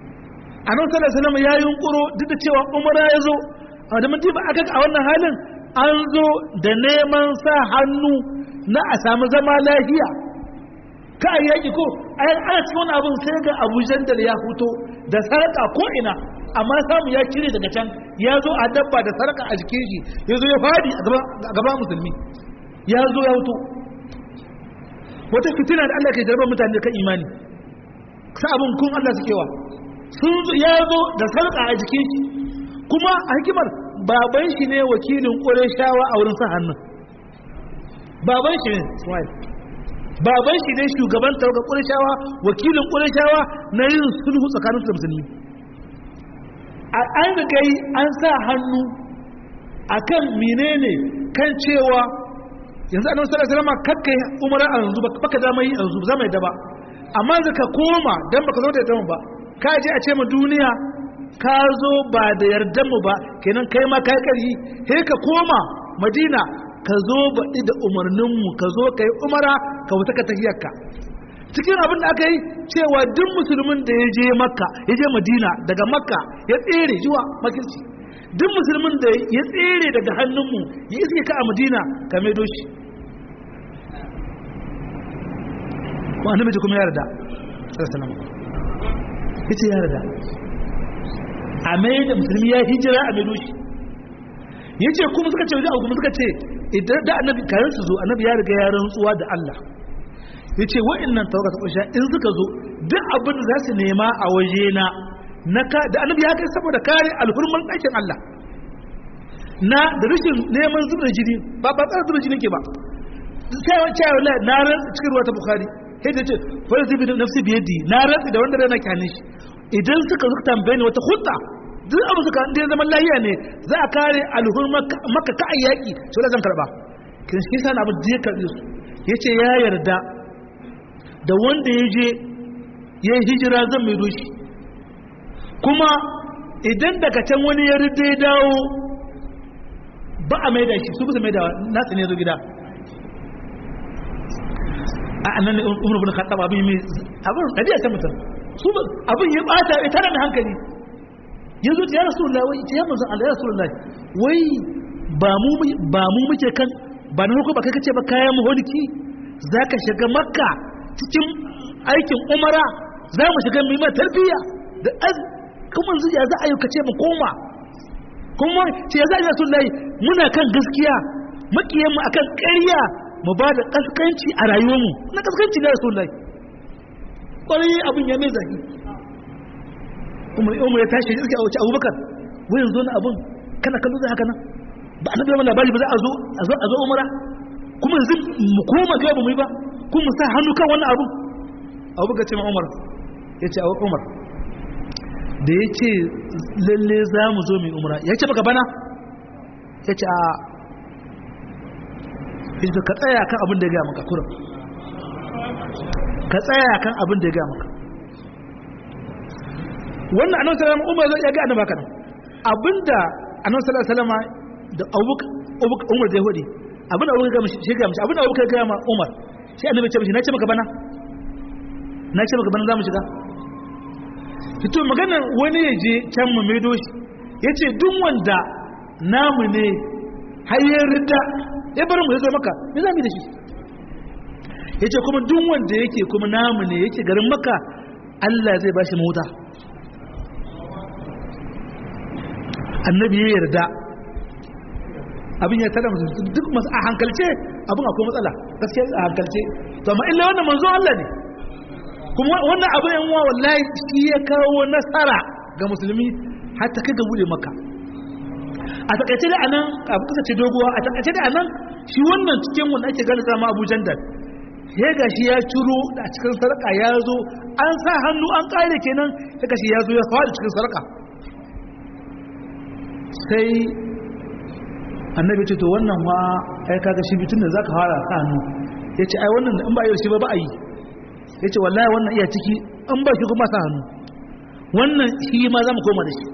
a nan sallar salama ya yi yunkuro duk da cewa umara ya zo a da mutum aka a wannan halin an zo da neman sa hannu na a samu zama lafiya ka a yaƙi ko ana cikin wani abin sai ga abu jandal ya fito da sarƙa ko ina amma samu ya cire daga can ya zo a dabba da sarƙa a jikin shi ya zo ya fadi a gaban musulmi ya zo ya fito wata fitina da Allah ke jarabar mutane kan imani sa abin kun Allah suke wa sun ya zo da sarƙa a jikin shi kuma a hikimar baban shi ne wakilin ƙureshawa a wurin sa hannun baban shi ne Ismail baban shi ne shugaban tawaga ƙureshawa wakilin ƙureshawa na yin sulhu tsakanin su da musulmi an riga yi an sa hannu akan menene kan cewa yanzu annabi sallallahu alaihi wasallam kakkai umara a yanzu baka da mai yanzu ba mai da ba amma zaka koma dan baka zo da yadda ba ka je a ce mu duniya ka zo ba da yardan mu ba kenan kai ma kai karhi he ka koma madina ka zo baɗi da umarnin mu ka zo kai umara ka wuta ka tahiyarka cikin abin da aka yi cewa duk musulmin da ya je makka ya je madina daga makka ya tsere zuwa makirci duk musulmin da ya tsere daga hannunmu ya iske ka a madina ka maido shi ko annabi ji kuma yarda sallallahu alaihi yace yarda a mai da musulmi ya hijira a maido shi yace kuma suka ce wajen kuma suka ce idan da annabi kayan su zo annabi ya riga ya rantsuwa da Allah yace wa'annan tawaga ta kusha in suka zo duk abin da za su nema a waje na na ka da annabi ya kai saboda kare alhurman ɗakin Allah na da rashin neman zubar jini ba ba tsara zubar jini ke ba sai wa cewa la na ran cikin ruwa ta bukhari sai da ce fa zibi da nafsi biyadi na ran da wanda rana kyane shi idan suka zuka tambaye ni wata hutta duk abu suka da zaman lahiya ne za a kare alhurman maka ka ayyaki to da zan karba kin shi sana abu da ya karbe su yace ya yarda da wanda ya je ya hijira zan mai doshi kuma idan daga can wani ya rida ya dawo ba a maida shi su bisa maida na tsine zo gida a annan umar bin khattab abin mai abin kadiya ta mutum su abin ya bata ita da hankali yanzu ya rasulullahi wai ya manzon Allah ya rasulullahi wai ba mu ba mu muke kan ba na ba kai kace ba kayan muholiki zaka shiga makka cikin aikin umara za mu shiga mai tarbiyya da kuma yanzu ya za a yi kace mu koma kuma ce ya za a yi rasu lai muna kan gaskiya makiyanmu a kan ƙarya mu ba da ƙasƙanci a rayuwarmu na ƙasƙanci na rasu lai ƙwarai abin ya mai zafi umar ya tashi iske a wace abubakar wai yanzu na abin kana kallo zai haka nan ba a nabi labari ba za a zo a zo umara kuma yanzu mu koma gaba mu yi ba kuma sa hannu kan wannan abu abubakar ce ma umar ya ce umar da ya ce lalle za mu zo mai umara ya ce maka bana ya ce a hijita ka tsaya kan abin da ya gaya maka kuran ka tsaya kan abin da ya gaya maka wannan annabi sallallahu umar ya ga annabi haka nan abinda annabi sallallahu alaihi wasallam da abubakar umar da yahudi abin da abubakar ga shi ga mishi abin da abubakar ga ma umar sai annabi ce mishi na ce maka bana na ce maka bana za mu shiga fito maganar wani ya je can mu maido shi ya ce duk wanda namu ne hayyar rida ya bari mu ya zo maka me za mu da shi ya ce kuma duk wanda yake kuma namu ne yake garin maka Allah zai bashi mota annabi ya yarda abin ya tada musu duk masu a hankalce abin akwai matsala gaskiya a hankalce to amma illa wannan manzo Allah ne kuma wannan abu yan wa wallahi shi ya kawo nasara ga musulmi har ta kai ga bude maka a takaice da anan abu kusa ce doguwa a takaice da anan shi wannan cikin wanda ake gani sama Abu Jandal ya ga shi ya ciro da cikin sarka ya zo an sa hannu an kare kenan ya ga shi ya zo ya fara cikin sarka sai annabi ce to wannan ma ai kaga shi bitun da zaka fara sa hannu yace ai wannan in ba yau shi ba ba a yi ya ce wallahi wannan iya ciki an ba shi kuma sa hannu wannan shi ma za mu koma da shi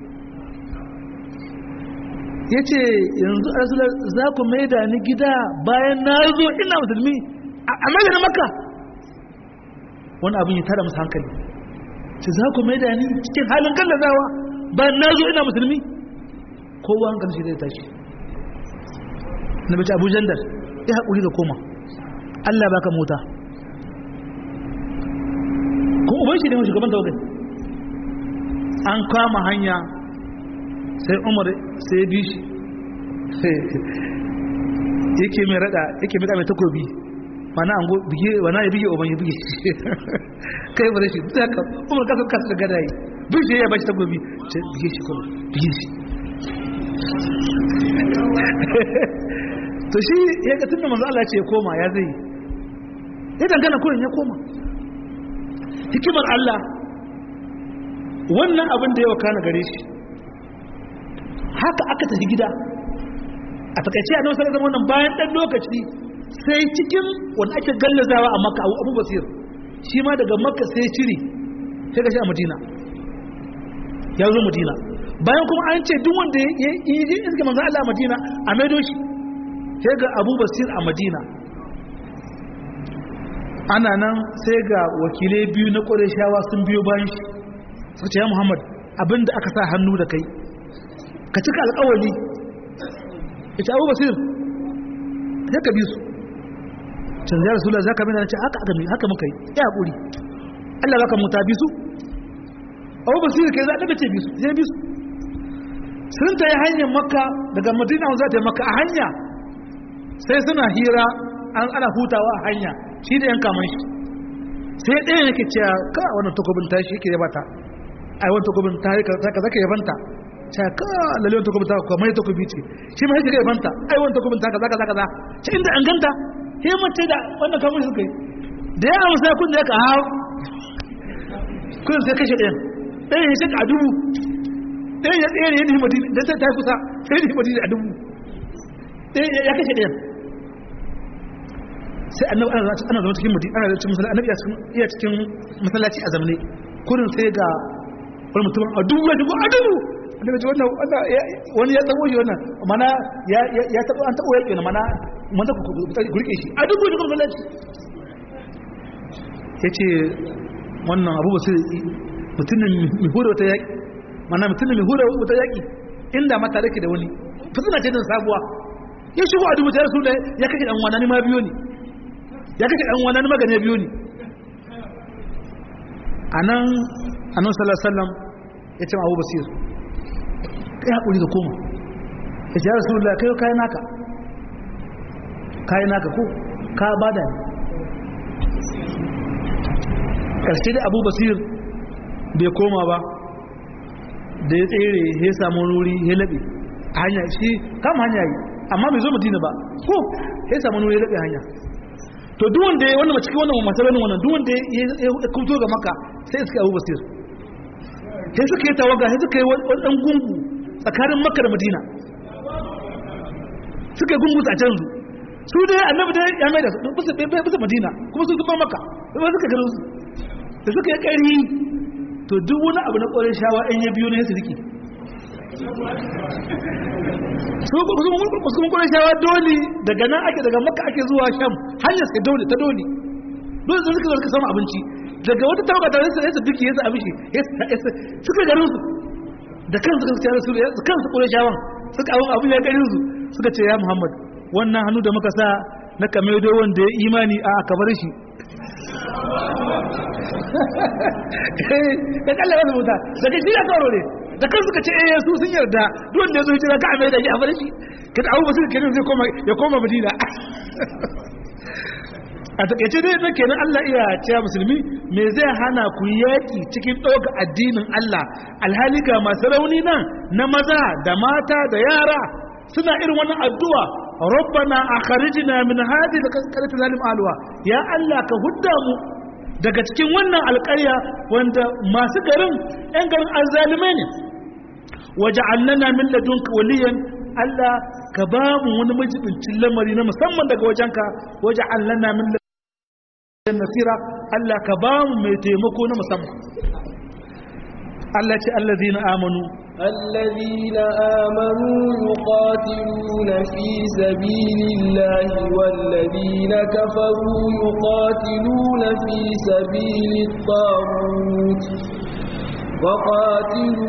ya ce yanzu arzular za ku mai da ni gida bayan na zo ina musulmi a mai da maka wani abin ya tara musu hankali ce za ku mai da ni cikin halin kallazawa bayan na zo ina musulmi kowa hankali shi zai tashi na bace abu jandar ya haƙuri da koma Allah baka mota kuma uban shi ne mai shugaban tawagai an kama hanya sai umar sai ya bi shi yake mai rada yake mai mai takobi mana an go bige wana ya bige uban ya bige kai bare shi zaka umar ka kasa da gadayi bige ya bashi takobi sai bige shi kuma bige shi to shi ya ga tunda manzo Allah ce ya koma ya zai ya dangana kurin ya koma hikimar Allah wannan abin da ya wakana gare shi haka aka tafi gida a takaice a nan sai zama wannan bayan dan lokaci sai cikin wanda ake gallazawa a makka abu basir shi ma daga makka sai ciri sai ga shi a madina ya zo madina bayan kuma an ce duk wanda ya yi iska manzo Allah a madina a maido shi sai ga abu basir a madina ana nan sai ga wakilai biyu na ƙwarishawa sun biyo bayan shi suka ce ya muhammad abinda aka sa hannu da kai ka cika alƙawali ita abu basir ya ka bi su can zai rasu za ka bi na ce haka aka mi haka muka yi ya haƙuri allah baka muta bi su abu basir kai za ka ce bi su sai bi su sun ta yi hanyar makka daga madina za ta yi makka a hanya sai suna hira an ana hutawa a hanya shi da yan kaman shi sai ɗaya yake cewa ka wannan takobin tashi yake yabata ai wannan takobin ta ka zaka yabanta cewa ka lalle wannan takobin ta kuma mai takobi ce shi ma yake yabanta ai wannan takobin ta kaza kaza kaza ce inda an ganta sai mace da wannan kaman shi kai da ya amsa kun da ka hawo kun sai kashe ɗayan ɗayan ya shaka a dubu ɗayan ya tsere ya nihi madina dan sai ta kusa sai nihi madina a dubu ɗayan ya kashe ɗayan sai annabi ana ana zama cikin mutum ana cikin masallaci annabi iya cikin masallaci a zamane kurin sai ga wani mutum a dubu ya dubu a dubu annabi ce wannan wani ya tabo shi wannan mana ya ya tabo an tabo yake mana mun ta ku rike shi a dubu da masallaci yace wannan abu ba sai mutumin mai hura wata yaki mana mutumin mai hura wata yaki inda mata dake da wani fitina ce da sabuwa ya shigo a dubu ta rasu ya kake dan wani ma biyo ne ya kake ɗan wani magana biyu ne a nan annan salasallam ya ce abu basir kai haƙuri da koma ya ce ya rasu da kai kayan naka kayan naka ko ka bada ne ƙarshe da abu basir bai koma ba da ya tsere ya samu wuri ya laɓe a hanya shi kama hanya yi amma bai zo mutina ba ko ya samu wuri ya laɓe hanya to duk wanda ya wannan cikin wannan masalan wannan duk wanda ya kuto ga maka sai suka Abu Basir sai suka yi tawaga sai suka yi wani dan gungu tsakanin Makka da Madina suka yi gungu a can su su dai annabi dai ya mai da su bisa bisa Madina kuma su zuba Makka kuma suka garin su da suka yi kari to duk wani abu na ƙwarin shawa ɗan ya biyo ne su riki su kuma kwanan shawa dole daga nan ake daga maka ake zuwa sham hanyar sai dole ta dole dole sun suka zarka samun abinci daga wata tawaga ta yasa yasa duki yasa abinci suka garin su da kan suka tsaya su da kan su kwanan shawan suka abin abin ya garin su suka ce ya muhammad wannan hannu da muka sa na kamedo wanda ya imani a kabar shi da kallon wasu wuta daga shi ya tsoro ne da kan suka ce eh su sun yarda duk wanda ya zo hijira ka mai da shi a bar shi kada abu basu kenan zai koma ya koma madina a takaice dai da kenan Allah iya cewa musulmi me zai hana ku yaki cikin ɗauka addinin Allah alhali ga masu rauni nan na maza da mata da yara suna irin wannan addu'a rabbana akhrijna min hadhihi alqaryati zalim alwa ya Allah ka hudda mu daga cikin wannan alƙarya wanda masu garin 'yan garin azalimai ne waje allana min ladunka waliyan Allah ka ba mu wani majibincin lamari na musamman daga wajenka waje allana min ladunka nasira Allah ka ba mu mai taimako na musamman Allah ce allazina amanu الذين آمنوا يقاتلون في سبيل الله والذين كفروا يقاتلون في سبيل الطاغوت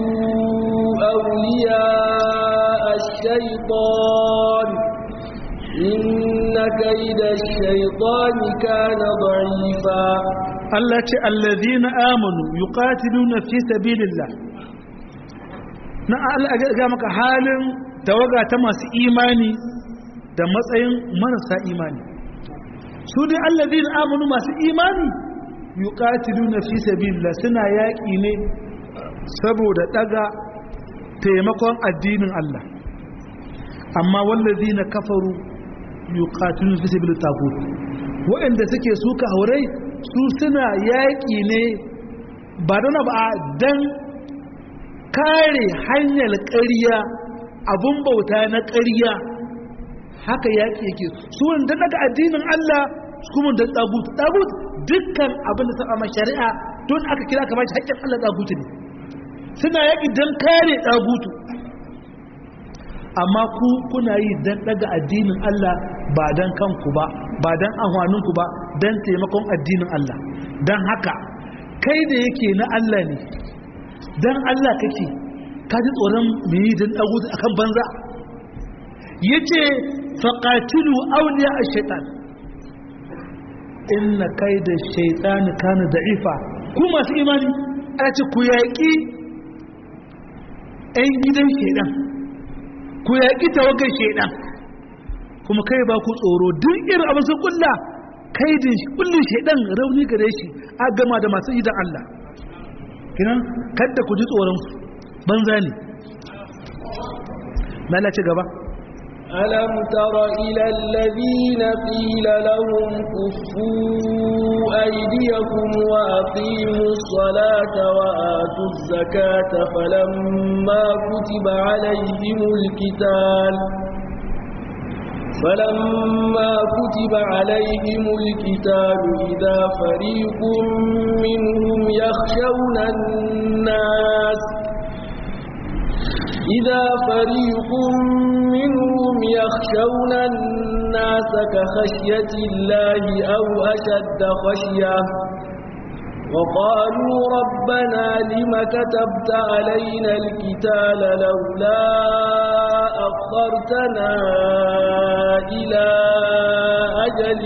وقاتلوا أولياء الشيطان إن كيد الشيطان كان ضعيفا Allah ce allazina amanu yuqatiluna fi sabilillah na Allah ga maka halin tawaga ta masu imani da matsayin marasa imani su dai allazina amanu masu imani yuqatiluna fi sabilillah suna yaƙi ne saboda daga taimakon addinin Allah amma wallazina kafaru yuqatiluna fi sabilillah tagut waɗanda suke suka haurai su suna yaƙi ne ba don ba don kare hanyar ƙarya abun bauta na ƙarya haka yaƙi yake su wanda daga addinin Allah su kuma da tsagut tsagut dukkan abin da ta amma shari'a don aka kira ka bashi haƙƙin Allah tsagutu ne suna yaƙi don kare tsagutu amma ku kuna yi don daga addinin Allah ba don kanku ba ba don ahwaninku ba don taimakon addinin Allah don haka kai da yake na Allah ne don Allah kake ka ji tsoron mai don ɗagu a kan banza ya ce faƙatilu auliya a shaitan inna kai da shaitani kana da'ifa ku masu imani a ce ku yaƙi 'yan gidan shaidan ku yaƙi tawagar shaidan kuma kai ba ku tsoro duk irin abin sun kulla kai da kullun shaidan rauni gare shi a gama da masu idan Allah kinan kadda ku ji tsoron su banza ne lalace gaba ألم تر إلى الذين قيل لهم كفوا أيديكم وأقيموا الصلاة وآتوا الزكاة فلما كتب عليهم الكتاب فلما كتب عليهم الكتاب إذا فريق منهم يخشون الناس إذا فريق منهم يخشون الناس كخشية الله أو أشد خشية وقالوا ربنا لم كتبت علينا الكتاب لولا أخرتنا إلى أجل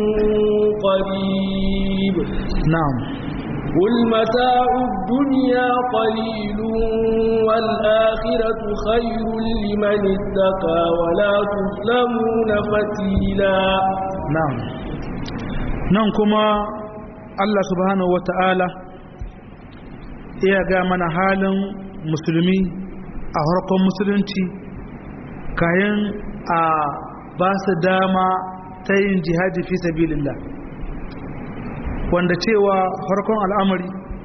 قريب نعم قل متاع الدنيا قليل والآخرة خير لمن اتقى ولا تظلمون فتيلا نعم نعم كما Allah subhanahu wata'ala iya ga mana halin musulmi a harkon musulunci kayan a ba su dama ta yin jihadi fi sabilillah wanda cewa harkon al'amari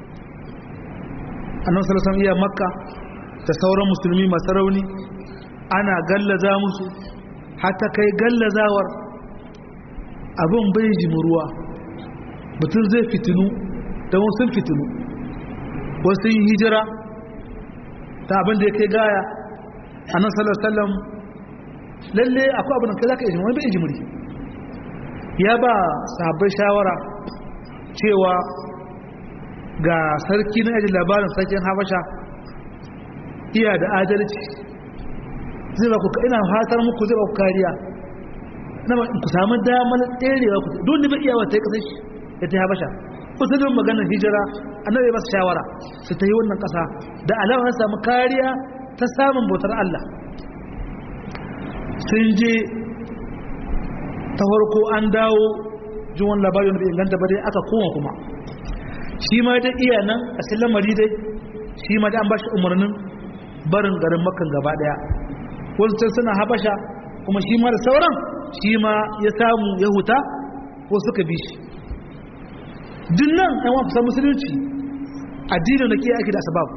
annan salasan iya makka da sauran musulmi masu rauni ana gallaza musu hata kai gallazawar abin bai jimuruwa mutum zai fitinu da wasu fitinu wasu yi hijira ta abin da ya kai gaya a nan sallallahu lalle akwai abin da kai za ka yi wani bai jimuri ya ba sahabbai shawara cewa ga sarki na ajin labarin sarkin habasha iya da adalci zai ba ku ina hatar muku zai ba ku kariya na ku samu damar tserewa ku don da bai iya wata ya kasar shi ya ta habasha usulun maganar hijira annabi ba su shawara su ta yi wannan kasa da alama samu kariya ta samun bautar Allah sun je ta farko an dawo jin wani labarin da inganta bare aka koma kuma shi ma da iya nan a cikin lamari dai shi ma da an ba shi umarnin barin garin makan gaba daya wasu can suna habasha kuma shi ma da sauran shi ma ya samu ya huta ko suka bi shi dinnan yan wa kusa musulunci addinin da ke ake da asbab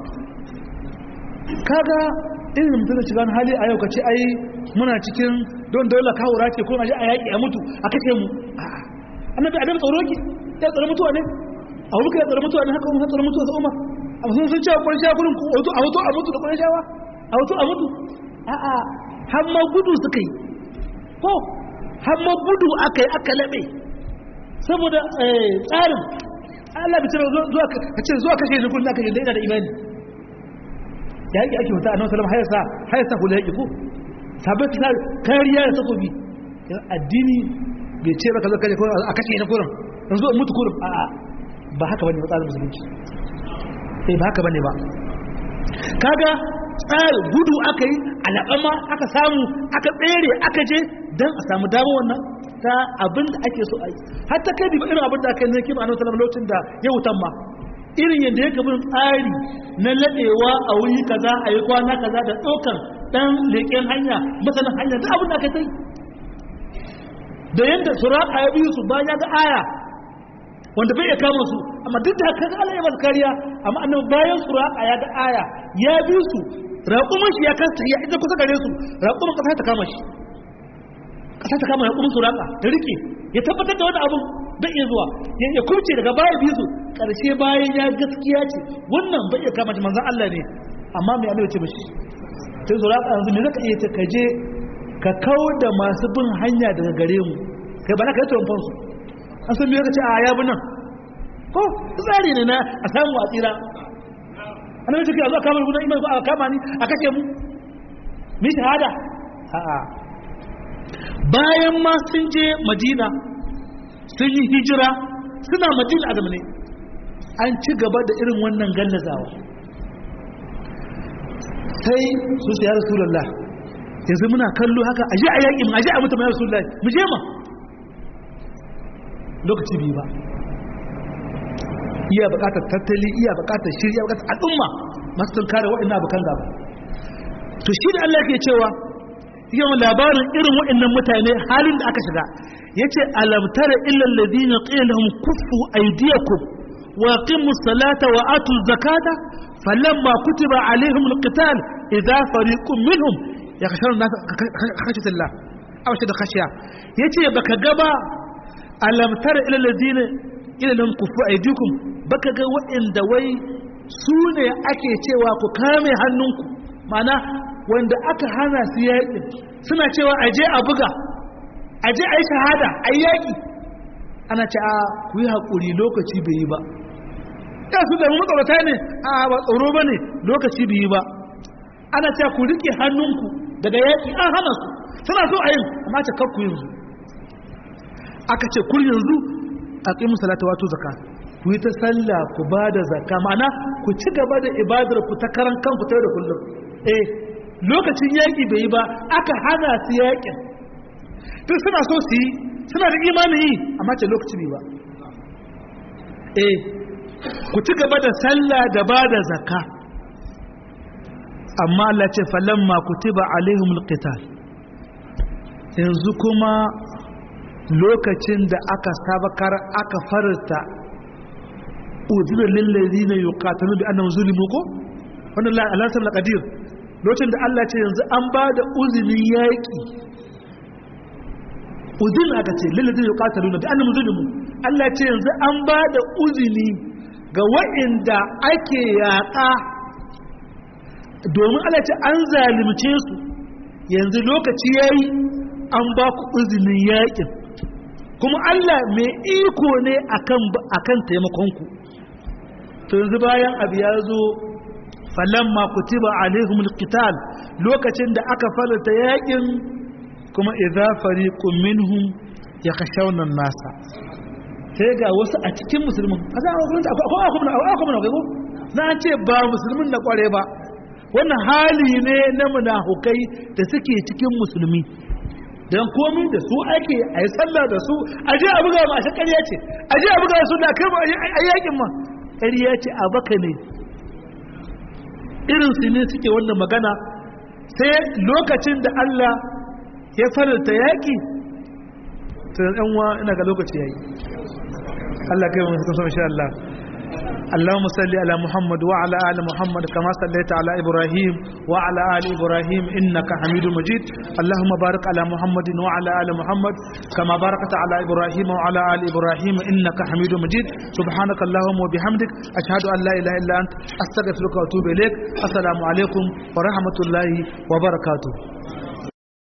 kaga irin mutum da shiga hali a yau ka ce ai muna cikin don dole kawura ce ko aje a yaƙi a mutu a kashe mu annabi adam tsoro ki ya tsoro mutuwa ne a wuka ya tsoro mutuwa ne haka mun tsoro mutuwa sa umar a sun sun cewa ƙwarshe gurin ku wato a wato a mutu da ƙwarshawa a wato a mutu a'a har ma gudu suka yi ko har ma gudu aka yi aka laɓe saboda tsarin Allah bi tare zuwa ka ce zuwa kashe ni kullum aka yi da ina da imani ya yi ake wata annabi sallallahu alaihi wasallam hayasa hayasa hula yake ko sabai ta kariya da takobi addini bai ce ba ka zaka ko a kashe na kurin yanzu in mutu kurin a'a ba haka bane matsalar musulunci eh ba haka bane ba kaga tsari gudu aka yi alaɓama aka samu aka tsere aka je don a samu damar wannan ta abin da ake so a yi har ta kai ba irin abin da aka yi na kima a nan lokacin da ya wutan ma irin yadda ya kabin tsari na laɗewa a wuri kaza a yi kwana kaza da ɗaukar ɗan leƙen hanya masanin hanya da abin da aka yi da yadda suraka ya biyu su bayan ya ga aya wanda bai iya kama su amma duk da haka Allah ya masa kariya amma annabi bayan suraka ya ga aya ya bi su raƙumin shi ya kasa ya ita kusa gare su raƙumin kasa ta kama shi kasa ta kama raƙumin suraka da rike ya tabbatar da wani abun bai iya zuwa ya kurce daga baya bi su karshe bayan ya gaskiya ce wannan bai iya kama shi manzon Allah ne amma mai Allah ya ce mishi sai suraka yanzu me zaka iya ce ka je ka kawo da masu bin hanya daga gare mu kai ba na ka yi tuwon su an san biyar ka ce a ya bi nan ko tsari ne na a samu a tsira an yi cikin a zuwa kamar gudan imar a kama ni a kashe mu mi shahada a'a bayan ma sun je madina sun yi hijira suna madina a zamane an ci gaba da irin wannan gallazawa sai su siya rasulallah yanzu muna kallo haka aje a yaƙi mu aje a mutum ya rasulallah mu je ma lokaci biyu ba iya bukatar tattali iya bukatar shiri iya bukatar al'umma masu tun kare waɗannan abokan gaba to shi da Allah ke cewa yawan labarin irin waɗannan mutane halin da aka shiga yace alam tara illa alladhina qila lahum kuffu aydiyakum wa aqimu salata wa atu zakata falamma kutiba alaihim alqital idha fariqun minhum yakhshawna khashyatallah aw shada khashya yace baka gaba alam tara ila alladhina ila lam kufu aydikum baka ga waɗanda wai su ne ake cewa ku kame hannunku mana wanda aka hana su yaƙi suna cewa aje a buga aje a yi shahada a yaƙi ana ce a ku yi haƙuri lokaci bai yi ba ya su zama matsalata ne a ba tsoro ba ne lokaci bai yi ba ana ce ku riƙe hannunku daga yaƙi an hana su suna so a yin amma ce kakku yanzu aka ce kur yanzu a ƙi musalata wato zaka ku yi ta sallah ku ba da zaka ma'ana ku ci gaba da ibadar ku ta karan kanku ta da kullum eh lokacin yaƙi bai yi ba aka hana su yaƙin tun suna so su yi suna da imanin yi amma ce lokaci bai ba eh ku ci gaba da sallah da ba da zaka amma Allah ce falamma kutiba alaihimul qital yanzu kuma lokacin da aka sabakar aka farta udhira lil ladina yuqatiluna bi annahum zulimu ko wannan la alasal qadir lokacin da Allah ce yanzu an ba da uzinin yaki uzin aka ce lil ladina yuqatiluna bi annahum zulimu Allah ce yanzu an ba da uzini ga wa'inda ake yaƙa domin Allah ce an zalimce su yanzu lokaci yayi an ba ku uzinin yakin kuma Allah mai iko ne akan akan taimakonku to yanzu bayan abu ya zo falamma kutiba alaihimul qital lokacin da aka farata yakin kuma idza fariqun minhum yakhshawna an-nasa sai ga wasu a cikin musulmin a za a hukunta akwai akwai akwai akwai akwai na ce ba musulmin na kware ba wannan hali ne na munafukai da suke cikin musulmi don komi da su ake a yi sallah da su a je a buga ma a ƙarya ce a je a buga su da kai a yakin ma ƙarya ce a baka ne irin su ne suke wannan magana sai lokacin da Allah ya faranta yaƙi to yan uwa ina ga lokaci yayi Allah kai mu sun so insha Allah اللهم صل على محمد وعلى ال محمد كما صليت على ابراهيم وعلى ال ابراهيم انك حميد مجيد اللهم بارك على محمد وعلى ال محمد كما باركت على ابراهيم وعلى ال ابراهيم انك حميد مجيد سبحانك اللهم وبحمدك اشهد ان لا اله الا انت استغفرك واتوب اليك السلام عليكم ورحمه الله وبركاته